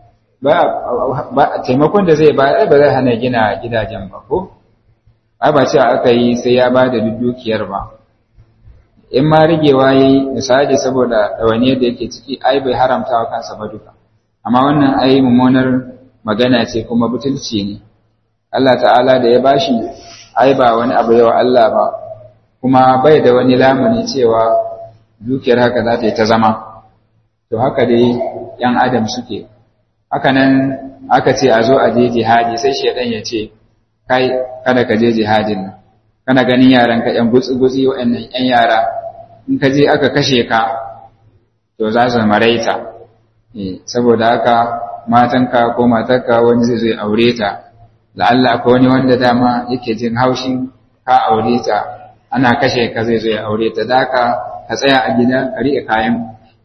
ba taimakon da zai ba ba zai hana gina gidajen ba ko ai ba ce aka yi sai ya ba da dukiyar ba in ma rigewa yayi misali saboda ɗawainiyar da yake ciki ai bai haramta wa kansa ba duka amma wannan ai mummunar magana ce kuma butulci ne Allah ta'ala da ya bashi ai ba wani abu yawa Allah ba kuma bai da wani lamuni cewa dukiyar haka za ta yi ta zama to haka dai ‘yan adam suke haka nan aka ce a zo a je jihadi sai shaidan ya ce kai kada ka je jihadin nan kana ganin yaran ka ‘yan gutsi-gutsi waɗannan ‘yan yara in ka je aka kashe ka to za su maraita saboda haka matanka ko matarka wani zai zai aure ta la'alla akwai wani wanda dama yake jin haushin ka aure ta ana kashe ka zai zo ya aure ta da ka ka tsaya a gida ka riƙe kayan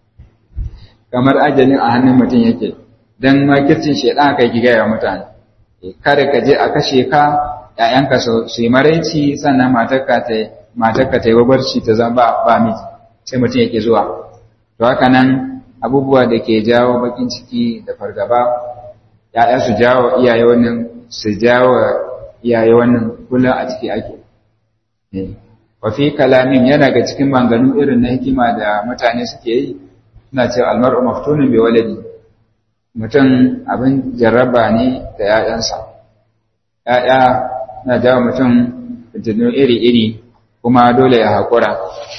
kamar ajalin a hannun mutum yake dan makircin shedan aka yi gaya mutane kada ka je a kashe ka ƴaƴanka su yi maraici sannan matarka ta matarka ta yi wabarci ta zama ba miji sai mutum yake zuwa to haka nan abubuwa da ke jawo bakin ciki da fargaba ‘ya'ya su jawo iyaye wannan su jawo iyaye wannan kullum a ciki ake wafi kalamin yana ga cikin manganu irin na hikima da mutane suke yi suna cewa almar'u maftunin bai waladi mutum abin jarraba ne da ‘ya'yansa ‘ya'ya na jawo mutum fitinu iri-iri kuma dole ya haƙura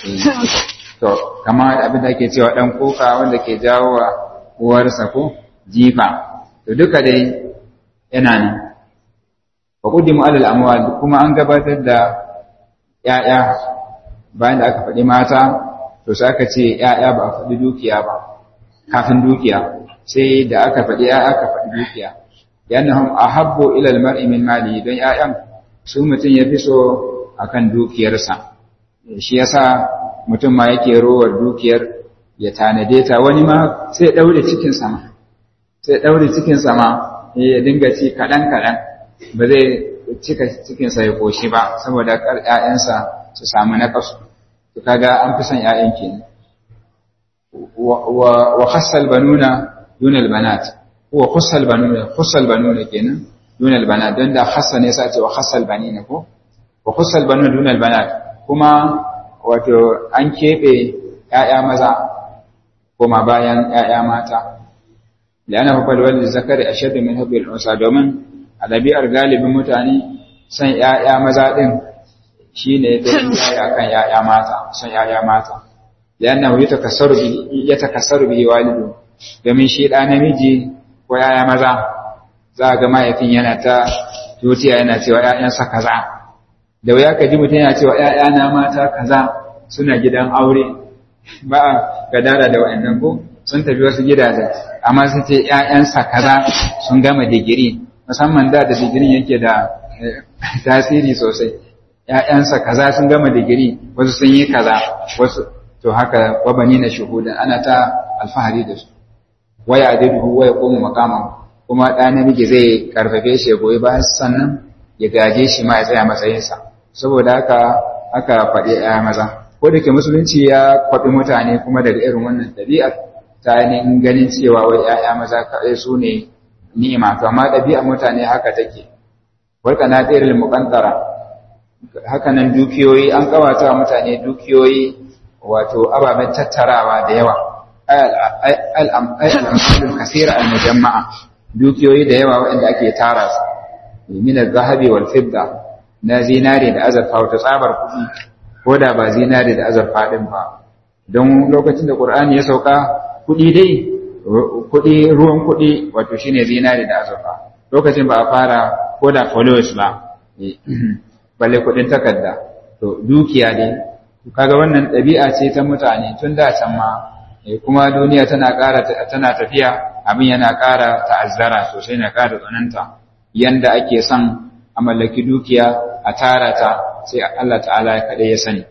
to kama abin da ake cewa ɗan kuka wanda ke jawo wa uwarsa ko jifa to duka dai yana nan wa quddimu alal amwal kuma an gabatar da ƴaƴa bayan da aka faɗi mata to sai aka ce ƴaƴa ba a faɗi dukiya ba kafin dukiya sai da aka faɗi ƴaƴa aka faɗi dukiya yanahum ahabbu ila almar'i min mali don ƴaƴan su mutum ya fi so akan dukiyarsa shi yasa mutum ma yake rowar dukiyar ya tanade ta wani ma sai ya daure cikin sama sai ya daure cikin sama ya dinga ci kaɗan kaɗan ba zai cika cikinsa ya koshi ba saboda kar ƴaƴansa su samu naƙasu to kaga an fi son ƴaƴan kenan wa khassal banuna dunal banat wa khassal banuna khassal banuna kenan dunal banat don da khassa ne sai ce wa khassal banina ko wa khassal banuna dunal banat kuma wato an keɓe ‘ya'ya maza kuma bayan ‘ya'ya mata, da ana hukar wadda zakari a shaɗin min hubbil unsa domin a ɗabi'ar galibin mutane son ‘ya'ya maza ɗin shi ne da ‘ya'ya kan ‘ya'ya mata, son ‘ya'ya mata. Da yana ya takasar biyi walidu, domin shi ɗa namiji ko ‘ya'ya maza za a ga mahaifin yana ta tutiya yana cewa ‘ya'yansa kaza. Da wuya ka ji mutum yana cewa ‘ya'yana mata kaza suna gidan aure ba a gadara da wa'annan ko sun tafi wasu gidaje amma sun ce ‘ya'yansa kaza sun gama digiri musamman da da digirin yake da tasiri sosai ‘ya'yansa kaza sun gama digiri wasu sun yi kaza wasu to haka wabani na shuhudan ana ta alfahari da su waya adidu waya komu makama kuma ɗa namiji zai karfafe shi ya goyi bayan sannan ya gaje shi ma ya tsaya matsayinsa saboda haka aka faɗi ‘ya maza ko da ke musulunci ya kwaɓi mutane kuma daga irin wannan ɗabi'ar ta ainihin ganin cewa wai ‘ya'ya maza kaɗai su ne ni'ima to amma ɗabi'ar mutane haka take warka na ɗirin muƙantara haka nan dukiyoyi an ƙawata wa mutane dukiyoyi wato ababen tattarawa da yawa al'amalul kasira al-mujamma'a dukiyoyi da yawa waɗanda ake tara su min az-zahabi wal fidda na zinare da azurfa wata tsabar kuɗi ko da ba zinare da azurfa din ba don lokacin da Qur'ani ya sauka kuɗi dai kuɗi ruwan kuɗi wato shine zinare da azurfa lokacin ba a fara ko da followers ba balle kuɗin takarda to dukiya dai kaga wannan ɗabi'a ce ta mutane tun da can ma kuma duniya tana ƙara tana tafiya abin yana ƙara ta'azzara sosai na ƙara tsananta yanda ake son a mallaki dukiya a tara ta sai Allah ta'ala ya kaɗai ya sani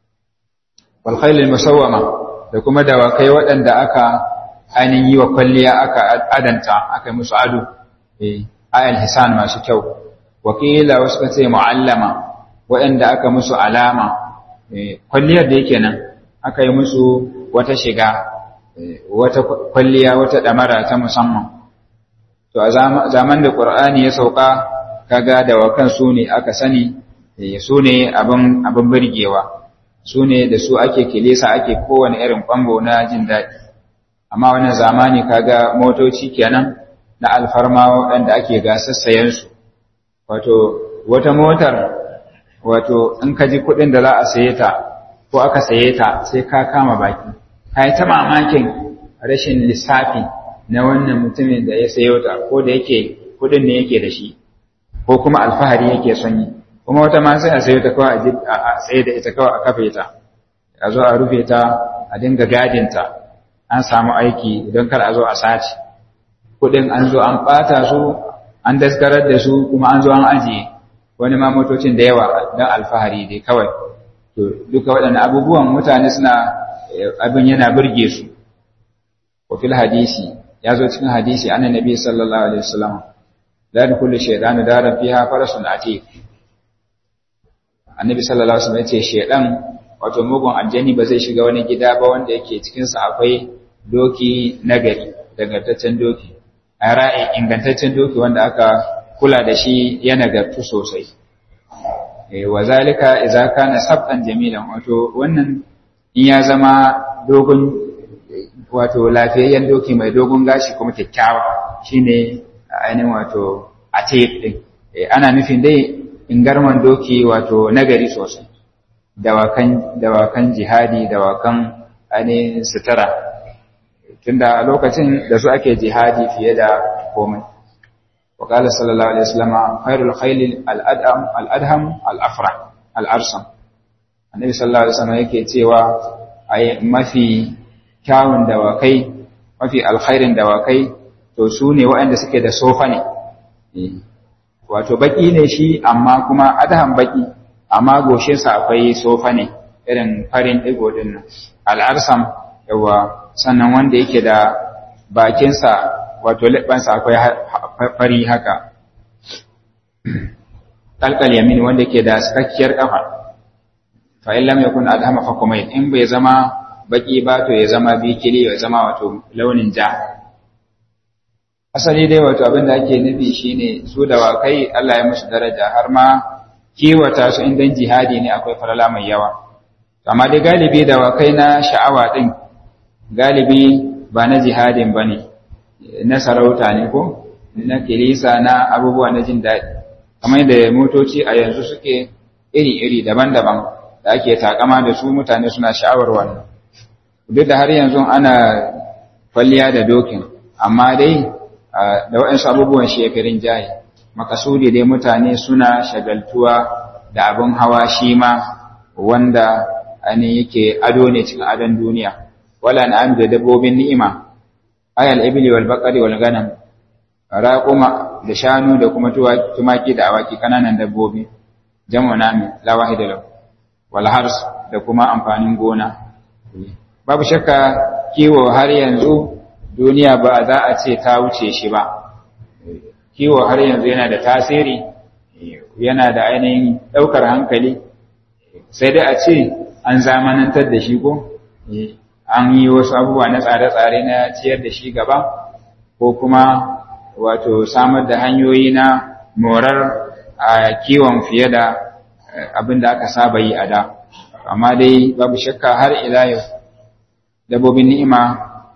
wal khailul musawwama da kuma dawakai waɗanda aka ainihin yi wa kwalliya aka adanta aka yi musu ado eh ayal hisan masu kyau wakila wasu kace muallama waɗanda aka musu alama kwalliyar da yake nan aka yi musu wata shiga wata kwalliya wata damara ta musamman to a zaman da qur'ani ya sauka kaga da wakan su ne aka sani su ne abin abin burgewa su ne da su ake kilisa ake kowane irin kwambo na jin daɗi amma wannan zamani kaga motoci kenan na alfarma waɗanda ake gasassayen su wato wata motar wato in ka ji kuɗin da za a saye ta ko aka saye ta sai ka kama baki ka yi ta mamakin rashin lissafi na wannan mutumin da ya sayo ta ko da yake kuɗin ne yake da shi ko kuma alfahari yake son yi kuma wata ma sai a sayo ta kawai a tsaye da ita kawai a kafe ta a zo a rufe ta a dinga gadin ta an samu aiki don kar a zo a sace kuɗin an zo an ɓata su an daskarar da su kuma an zo an ajiye wani ma motocin da yawa don alfahari dai kawai to duka waɗannan abubuwan mutane suna abin yana burge su wa fil hadisi ya zo cikin hadisi annan nabi sallallahu alaihi wasallam la kullu shaytanu dara fiha farasun atiq annabi sallallahu alaihi wasallam yace shaydan wato mugun aljani ba zai shiga wani gida ba wanda yake cikin sa akwai doki nagari dagantaccen doki a ra'ayi ingantaccen doki wanda aka kula da shi ya nagartu sosai wa zalika idza kana sabtan jamilan wato wannan in ya zama dogon wato lafiyayyen doki mai dogon gashi kuma kyakkyawa shine ainihin wato atiq din ana nufin dai ingarman doki wato nagari sosai dawakan dawakan jihadi dawakan ainihin sutura tunda lokacin da su ake jihadi fiye da komai وقال صلى الله عليه وسلم خير الخيل الأدهم الأدهم الأفرح الأرسم النبي صلى الله عليه وسلم yake cewa ai mafi kyawun dawakai mafi alkhairin dawakai to su ne waɗanda suke da sofa ne wato baki ne shi amma kuma adhan baki amma goshinsa akwai sofa ne irin farin digo din nan al'arsam yawa sannan wanda yake da bakinsa wato leɓansa akwai fari haka ɗalƙal yamin wanda ke da sakakkiyar ƙafa fa in lam yakun adhama fa kumayl in bai zama baki ba to ya zama bikili ya zama wato launin ja asali dai wato abin da ake nufi shine su da wakai Allah ya musu daraja har ma kiwata su indan jihadi ne akwai falala mai yawa amma dai galibi da wakai na sha'awa din galibi ba na jihadin bane na sarauta ne ko na kilisa na abubuwa na jin daɗi kamar da motoci a yanzu suke iri-iri daban-daban da ake takama da su mutane suna sha'awar wannan duk da har yanzu ana kwalliya da dokin amma dai da waɗansu abubuwan shekarun jaye makasudi dai mutane suna shagaltuwa da abin hawa shi ma wanda ainihin yake ado ne cikin adon duniya wala na'am da dabbobin ni'ima ayal ibli wal baqari wal ganam raquma da shanu da kuma tumaki da awaki kananan dabbobi jamu nami la wahida lahu wal hars da kuma amfanin gona babu shakka kiwo har yanzu duniya ba za a ce ta wuce shi ba kiwo har yanzu yana da tasiri yana da ainihin daukar hankali sai dai a ce an zamanantar da shi ko an yi wasu abubuwa na tsare-tsare na ciyar da shi gaba ko kuma wato samar da hanyoyi na morar a kiwon fiye da abin da aka saba yi a da amma dai babu shakka har ila yau dabbobin ni'ima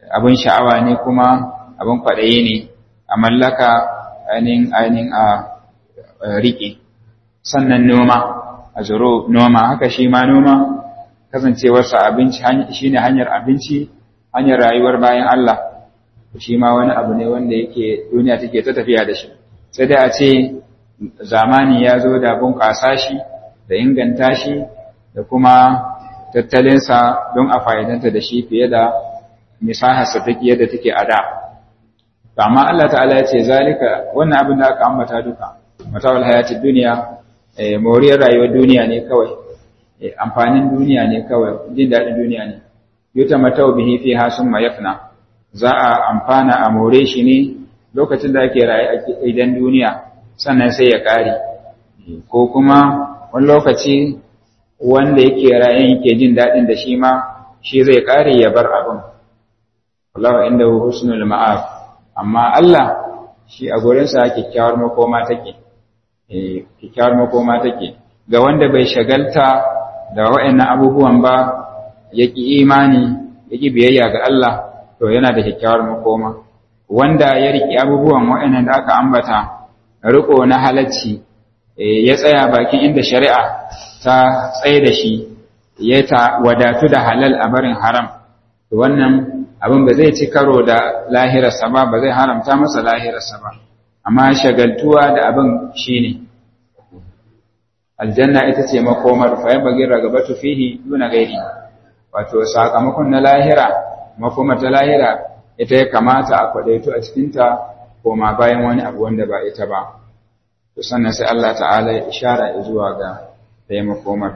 abin sha'awa ne kuma abin kwaɗayi ne a mallaka ainihin ainihin a riƙe sannan noma a zuro noma haka shi ma noma kasancewarsa abinci shi ne hanyar abinci hanyar rayuwar bayan Allah shi ma wani abu ne wanda yake duniya take ta tafiya da shi sai dai a ce zamani ya zo da bunƙasa shi da inganta shi da kuma tattalinsa don a fa'idanta da shi fiye da misaharsa take yadda take a da. Amma Allah ta'ala ya ce, Zalika, wannan abin da aka ambata duka, matawal hayatun duniya, moriyar rayuwar duniya ne kawai, amfanin duniya ne kawai, jin daɗin duniya ne. Yuta matau bihi fi hasun mayafna, za a amfana a more shi ne lokacin da ake raye a idan duniya, sannan sai ya ƙare. Ko kuma wani lokaci wanda yake rayan yake jin daɗin da shi ma shi zai ƙare ya bar abin wallahu inda husnul ma'af amma Allah shi a gurinsa kyakkyawar makoma take eh kyakkyawar makoma take ga wanda bai shagalta da wa'annan abubuwan ba yaki imani yaki biyayya ga Allah to yana da kyakkyawar makoma wanda ya riki abubuwan wa'annan da aka ambata riko na halacci ya tsaya bakin inda shari'a ta tsaye da shi ya ta wadatu da halal a barin haram wannan abin ba zai ci karo da lahirarsa ba ba zai haramta masa lahirarsa ba amma shagaltuwa da abin shine aljanna ita ce makomar fa yan bagin ragabatu fihi duna gairi wato sakamakon na lahira makomar ta lahira ita ya kamata a kwadaito a cikinta koma bayan wani abu wanda ba ita ba to sannan sai Allah ta'ala ya ishara zuwa ga ɗaya makomar.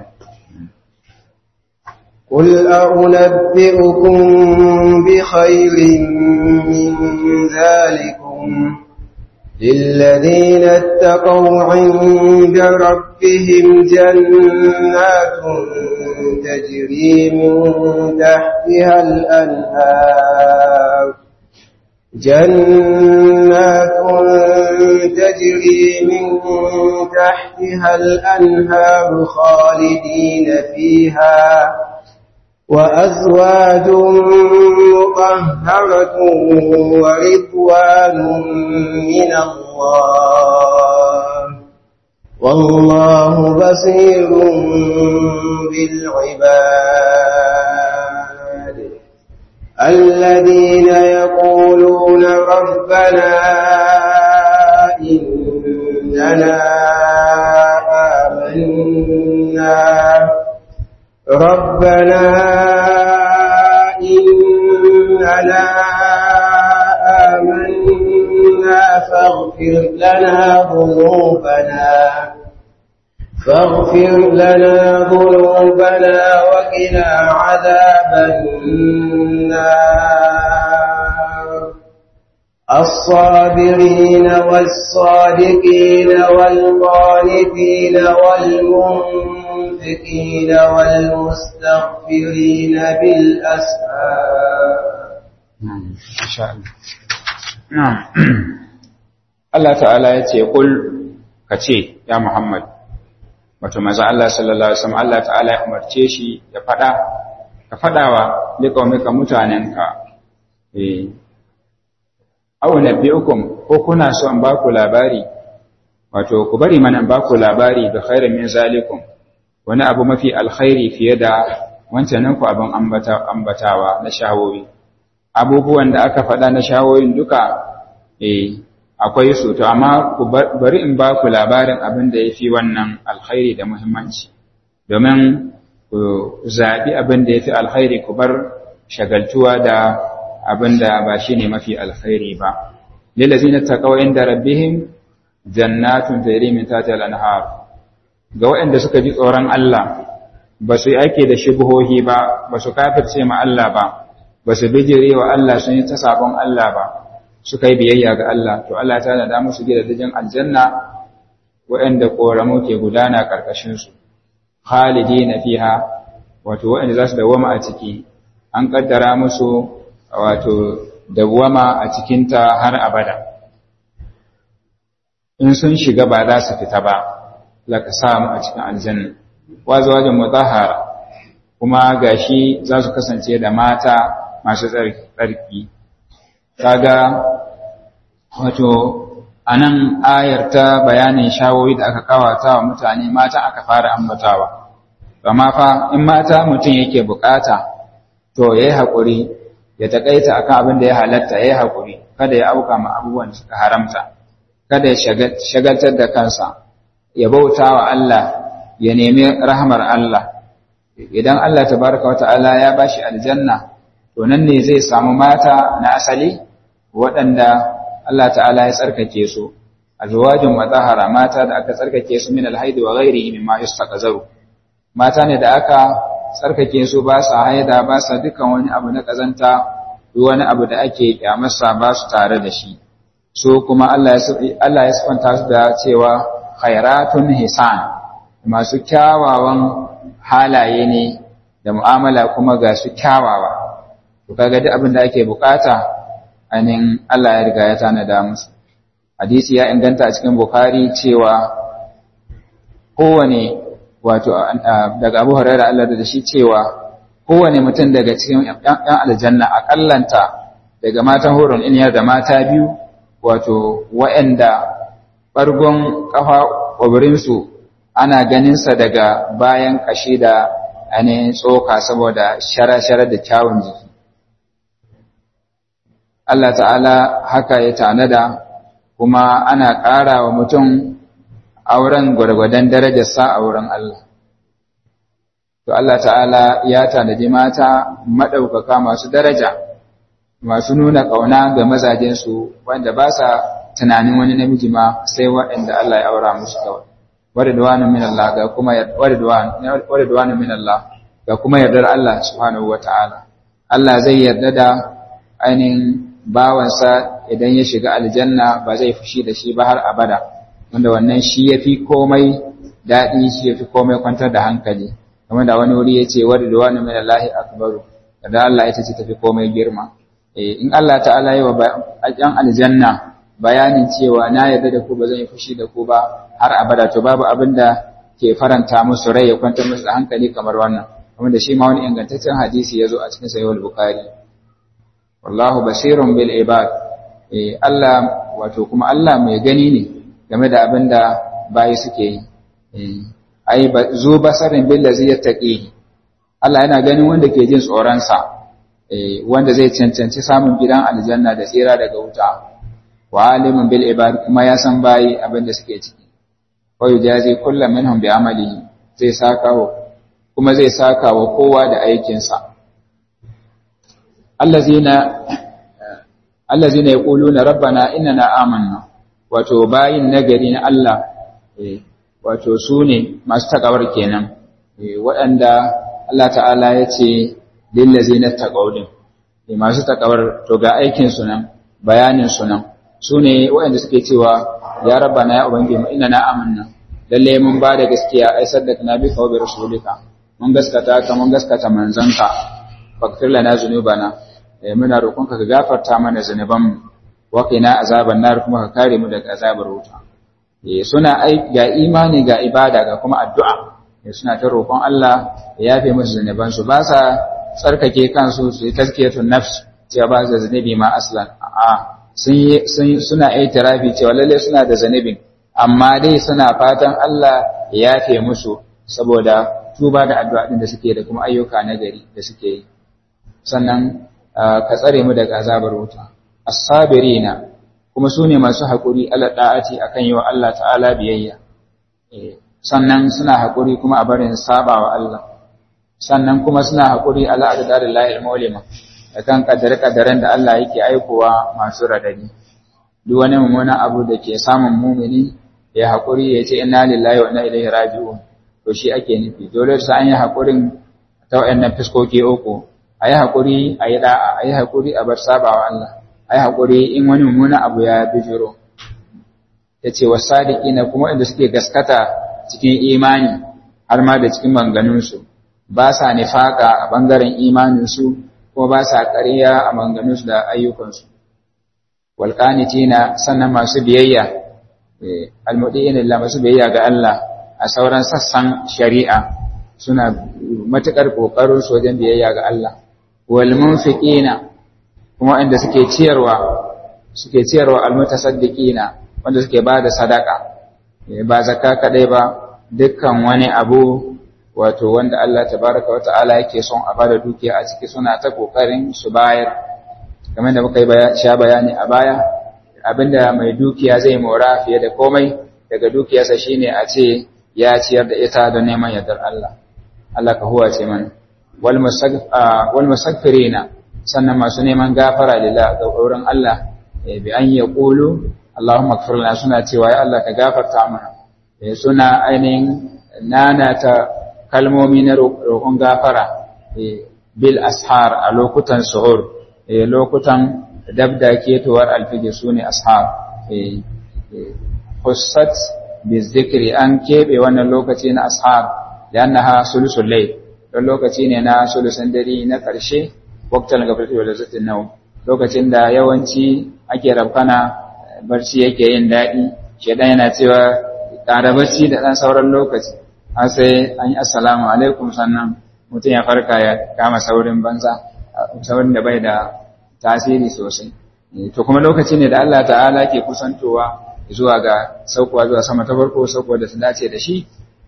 قل أنبئكم بخير من ذلكم للذين اتقوا عند ربهم جنات تجري من تحتها الأنهار جنات تجري من تحتها الأنهار خالدين فيها وأزواج مطهرة ورضوان من الله والله بصير بالعباد الذين يقولون ربنا إننا آمنا ربنا إننا آمنا فاغفر لنا ذنوبنا فاغفر لنا ذنوبنا وقنا عذاب النار الصابرين والصادقين والقانتين والمنفقين والمستغفرين بالأسحار نعم إن شاء الله نعم Allah ta'ala ya ce kul ka ce ya Muhammad wato maza Allah sallallahu alaihi wasallam Allah ta'ala ya umarce shi ya fada ka fadawa liqaumika mutanenka eh aw nabiyukum ko kuna so an baku labari wato ku bari mana an baku labari da khairin min zalikum wani abu mafi alkhairi fiye da wancan ku abin ambata ambatawa na shawoyi abubuwan da aka faɗa na shawoyin duka eh akwai su to amma ku bari in ba ku labarin abin da yafi wannan alkhairi da muhimmanci domin ku zabi abin da yafi alkhairi ku bar shagaltuwa da abin da ba shine mafi alkhairi ba lillazina taqaw inda rabbihim jannatun tajri min tahtiha al-anhar ga waɗanda suka ji tsoron Allah ba su yi ake da shubuhohi ba ba su kafirce ma Allah ba ba su bijire wa Allah sun yi ta sabon Allah ba suka yi biyayya ga Allah to Allah ta da musu gidajen aljanna waɗanda ƙoramu ke gudana ƙarƙashin su khalidina fiha wato waɗanda za su dawwama a ciki an kaddara musu wato dawwama a cikinta har abada in sun shiga ba za su fita ba laka samu a cikin aljanna wazawajin mutahhara kuma gashi za su kasance da mata masu tsarki kaga wato anan ayar ta bayanin shawoyi da aka kawata wa mutane mata aka fara ambatawa amma fa in mata mutum yake bukata to yayi hakuri ya takaita akan abin da ya halatta yayi hakuri kada ya auka ma abubuwan da suka haramta kada ya shagaltar da kansa ya bauta wa Allah ya nemi rahmar Allah idan Allah tabaraka wa ta'ala ya bashi aljanna to nan ne zai samu mata na asali waɗanda Allah ta'ala ya tsarkake su azwajun mutahhara mata da aka tsarkake su min alhaid wa ghairihi mimma yastaqzaru mata ne da aka tsarkake su ba sa haida ba sa dukan wani abu na kazanta duk wani abu da ake kyamarsa ba su tare da shi so kuma Allah ya Allah ya sifanta su da cewa khairatun hisan masu kyawawan halaye ne da mu'amala kuma ga su kyawawa to kaga duk abin da ake bukata ainihin Allah ya riga ya tanada musu hadisi ya inganta a cikin bukhari cewa kowane wato daga abu hurairah Allah da shi cewa kowane mutum daga cikin yan aljanna akallanta daga matan horon iniyar da mata biyu wato wa'anda bargon kafa kwabirinsu ana ganinsa daga bayan kashi da ainihin tsoka saboda shara-shara da kyawun jiki Allah ta'ala haka ya tanada kuma ana ƙara wa mutum auren gwargwadon darajarsa a wurin Allah. To Allah ta'ala ya tanadi mata maɗaukaka masu daraja, masu nuna ƙauna ga mazajensu wanda ba sa tunanin wani namiji ma sai waɗanda Allah ya aura musu kawai. Wadda min Allah ga kuma wadda min Allah ga kuma yardar Allah subhanahu wa ta'ala. Allah zai yarda da ainihin bawansa idan ya shiga aljanna ba zai fushi da shi ba har abada wanda wannan shi ya fi komai daɗi shi ya fi komai kwantar da hankali kamar da wani wuri ya ce wadda da wani mai lahi akbaru da Allah ita ce tafi komai girma in Allah ta'ala yi wa ɗan aljanna bayanin cewa na yarda da ku ba zan yi fushi da ku ba har abada to babu abin da ke faranta musu rai ya kwantar musu da hankali kamar wannan kamar da shi ma wani ingantaccen hadisi ya zo a cikin sahihul bukhari wallahu basirun bil ibad eh Allah wato kuma Allah mai gani ne game da abin da bayi suke yi eh ai zu basarin bil ladzi yattaqi Allah yana ganin wanda ke jin tsoron sa eh wanda zai cancanci samun gidan aljanna da tsira daga wuta wa alimun bil ibad kuma ya san bayi abin da suke ciki wa yujazi kullu minhum bi amalihi zai saka kuma zai saka wa kowa da aikinsa allazina allazina yaquluna rabbana innana amanna wato bayin nagari na Allah wato su ne masu takawar kenan waɗanda Allah ta'ala ya ce lillazina taqawdin masu takawar to ga aikin su nan bayanin su nan su ne waɗanda suke cewa ya rabbana ya ubangi mu innana amanna lalle mun ba da gaskiya ai saddaqna bi wa bi rasulika mun gaskata ka mun gaskata manzanka faghfir lana zunubana muna roƙonka ka gafarta mana zunubanmu wa qina azaban nar kuma ka kare mu daga azabar wuta eh suna ai ga imani ga ibada ga kuma addu'a eh suna ta roƙon Allah ya yafe musu zunuban su ba sa tsarkake kansu su yi tazkiyatun nafs cewa ba su zunubi ma aslan a sun yi suna itirafi cewa lalle suna da zunubin amma dai suna fatan Allah ya yafe musu saboda tuba da addu'a din da suke da kuma ayyuka na gari da suke yi sannan ka tsare mu daga azabar wuta as-sabirina kuma su ne masu haƙuri ala da'ati akan yi wa Allah ta'ala biyayya sannan suna haƙuri kuma a barin saba wa Allah sannan kuma suna haƙuri ala adadar lahil maulima da kan kaddare-kaddaren da Allah yake aikowa masu radadi duk wani mummunan abu da ke samun mumini ya haƙuri ya ce inna lillahi wa inna ilaihi raji'un to shi ake nufi dole sai an yi haƙurin ta wayannan fiskoki uku a yi haƙuri a yi ɗa'a a yi haƙuri a bar sabawa Allah a yi haƙuri in wani mummunan abu ya bijiro ya ce wa sadiki na kuma inda suke gaskata cikin imani har ma da cikin manganunsu ba sa nifaka a ɓangaren imaninsu kuma ba sa ƙarya a manganunsu da ayyukansu walƙanitina sannan masu biyayya almudi'in lillah masu biyayya ga Allah a sauran sassan shari'a suna matuƙar ƙoƙarin su wajen biyayya ga Allah wal munfiqina kuma inda suke ciyarwa suke ciyarwa almutasaddiqina wanda suke ba da sadaka ba zakka kadai ba dukkan wani abu wato wanda Allah tabaraka wa ta'ala yake son a bada dukiya a ciki suna ta kokarin su bayar kamar da muka yi sha bayani a baya abinda mai dukiya zai mora fiye da komai daga dukiyarsa shine a ce ya ciyar da ita don neman yardar Allah Allah ka huwa ce mana wal musaffirina sannan masu neman gafara lillah ga wurin Allah bi an yaqulu Allahumma ighfir lana suna cewa ya Allah ka gafarta mana suna ainihin nanata kalmomi na roƙon gafara bil ashar a lokutan suhur lokutan dabda ketowar alfijir su ne ashar hussat bi zikri an keɓe wannan lokaci na ashar da annaha sulusul layl don lokaci ne na sulusun dare na ƙarshe waktal gafrati wa lazzatin nau lokacin da yawanci ake rabkana barci yake yin daɗi shedan yana cewa ƙara barci da ɗan sauran lokaci har sai an yi assalamu alaikum sannan mutum ya farka ya kama saurin banza saurin da bai da tasiri sosai to kuma lokaci ne da Allah ta'ala ke kusantowa zuwa ga saukowa zuwa sama ta farko saukowa da su dace da shi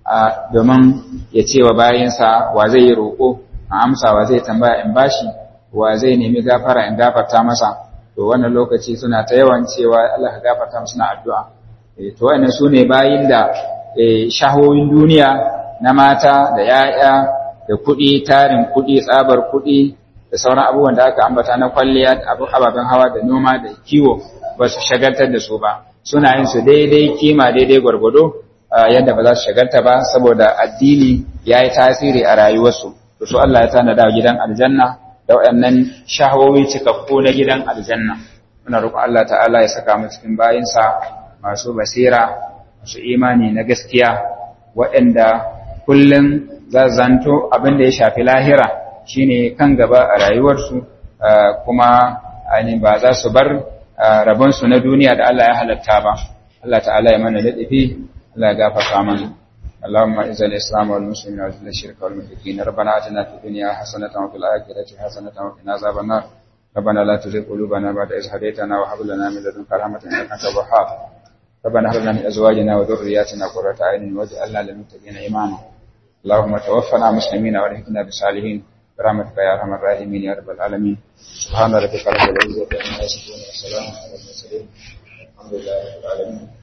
domin ya ce wa bayansa wa zai yi roƙo a amsa wa zai tambaya in bashi wa zai nemi gafara in gafarta masa to wannan lokaci suna ta yawan cewa Allah ka gafarta musu na addu'a to wannan su ne bayin da shahohin duniya na mata da ‘ya'ya da kuɗi tarin kuɗi tsabar kuɗi da sauran abubuwan da aka ambata na kwalliya da ababen hawa da noma da kiwo ba su shagaltar da su ba suna yin su daidai kima daidai gwargwado yadda ba za su shagalta ba saboda addini ya yi tasiri a rayuwarsu to su Allah ya tanada gidan aljanna da waɗannan shahawowi cikakku na gidan aljanna muna roƙon Allah ta'ala ya saka mu cikin bayinsa masu basira masu imani na gaskiya waɗanda kullum za zanto abin da ya shafi lahira shine kan gaba a rayuwarsu kuma ainihin ba za su bar rabonsu na duniya da Allah ya halatta ba Allah ta'ala ya mana daɗafi Allah ya gafarta mana اللهم اعز الاسلام والمسلمين واذل الشرك والمشركين ربنا اتنا في الدنيا حسنه وفي الاخره حسنه وقنا عذاب النار ربنا لا تزغ قلوبنا بعد إذ هديتنا وهب لنا من لدنك رحمه انك انت الوهاب ربنا هب لنا من ازواجنا وذرياتنا قرة اعين واجعلنا للمتقين اماما اللهم توفنا مسلمين والحقنا بالصالحين برحمتك يا ارحم الراحمين يا رب العالمين سبحان ربك رب العزه عما يصفون وسلام على المرسلين الحمد لله رب العالمين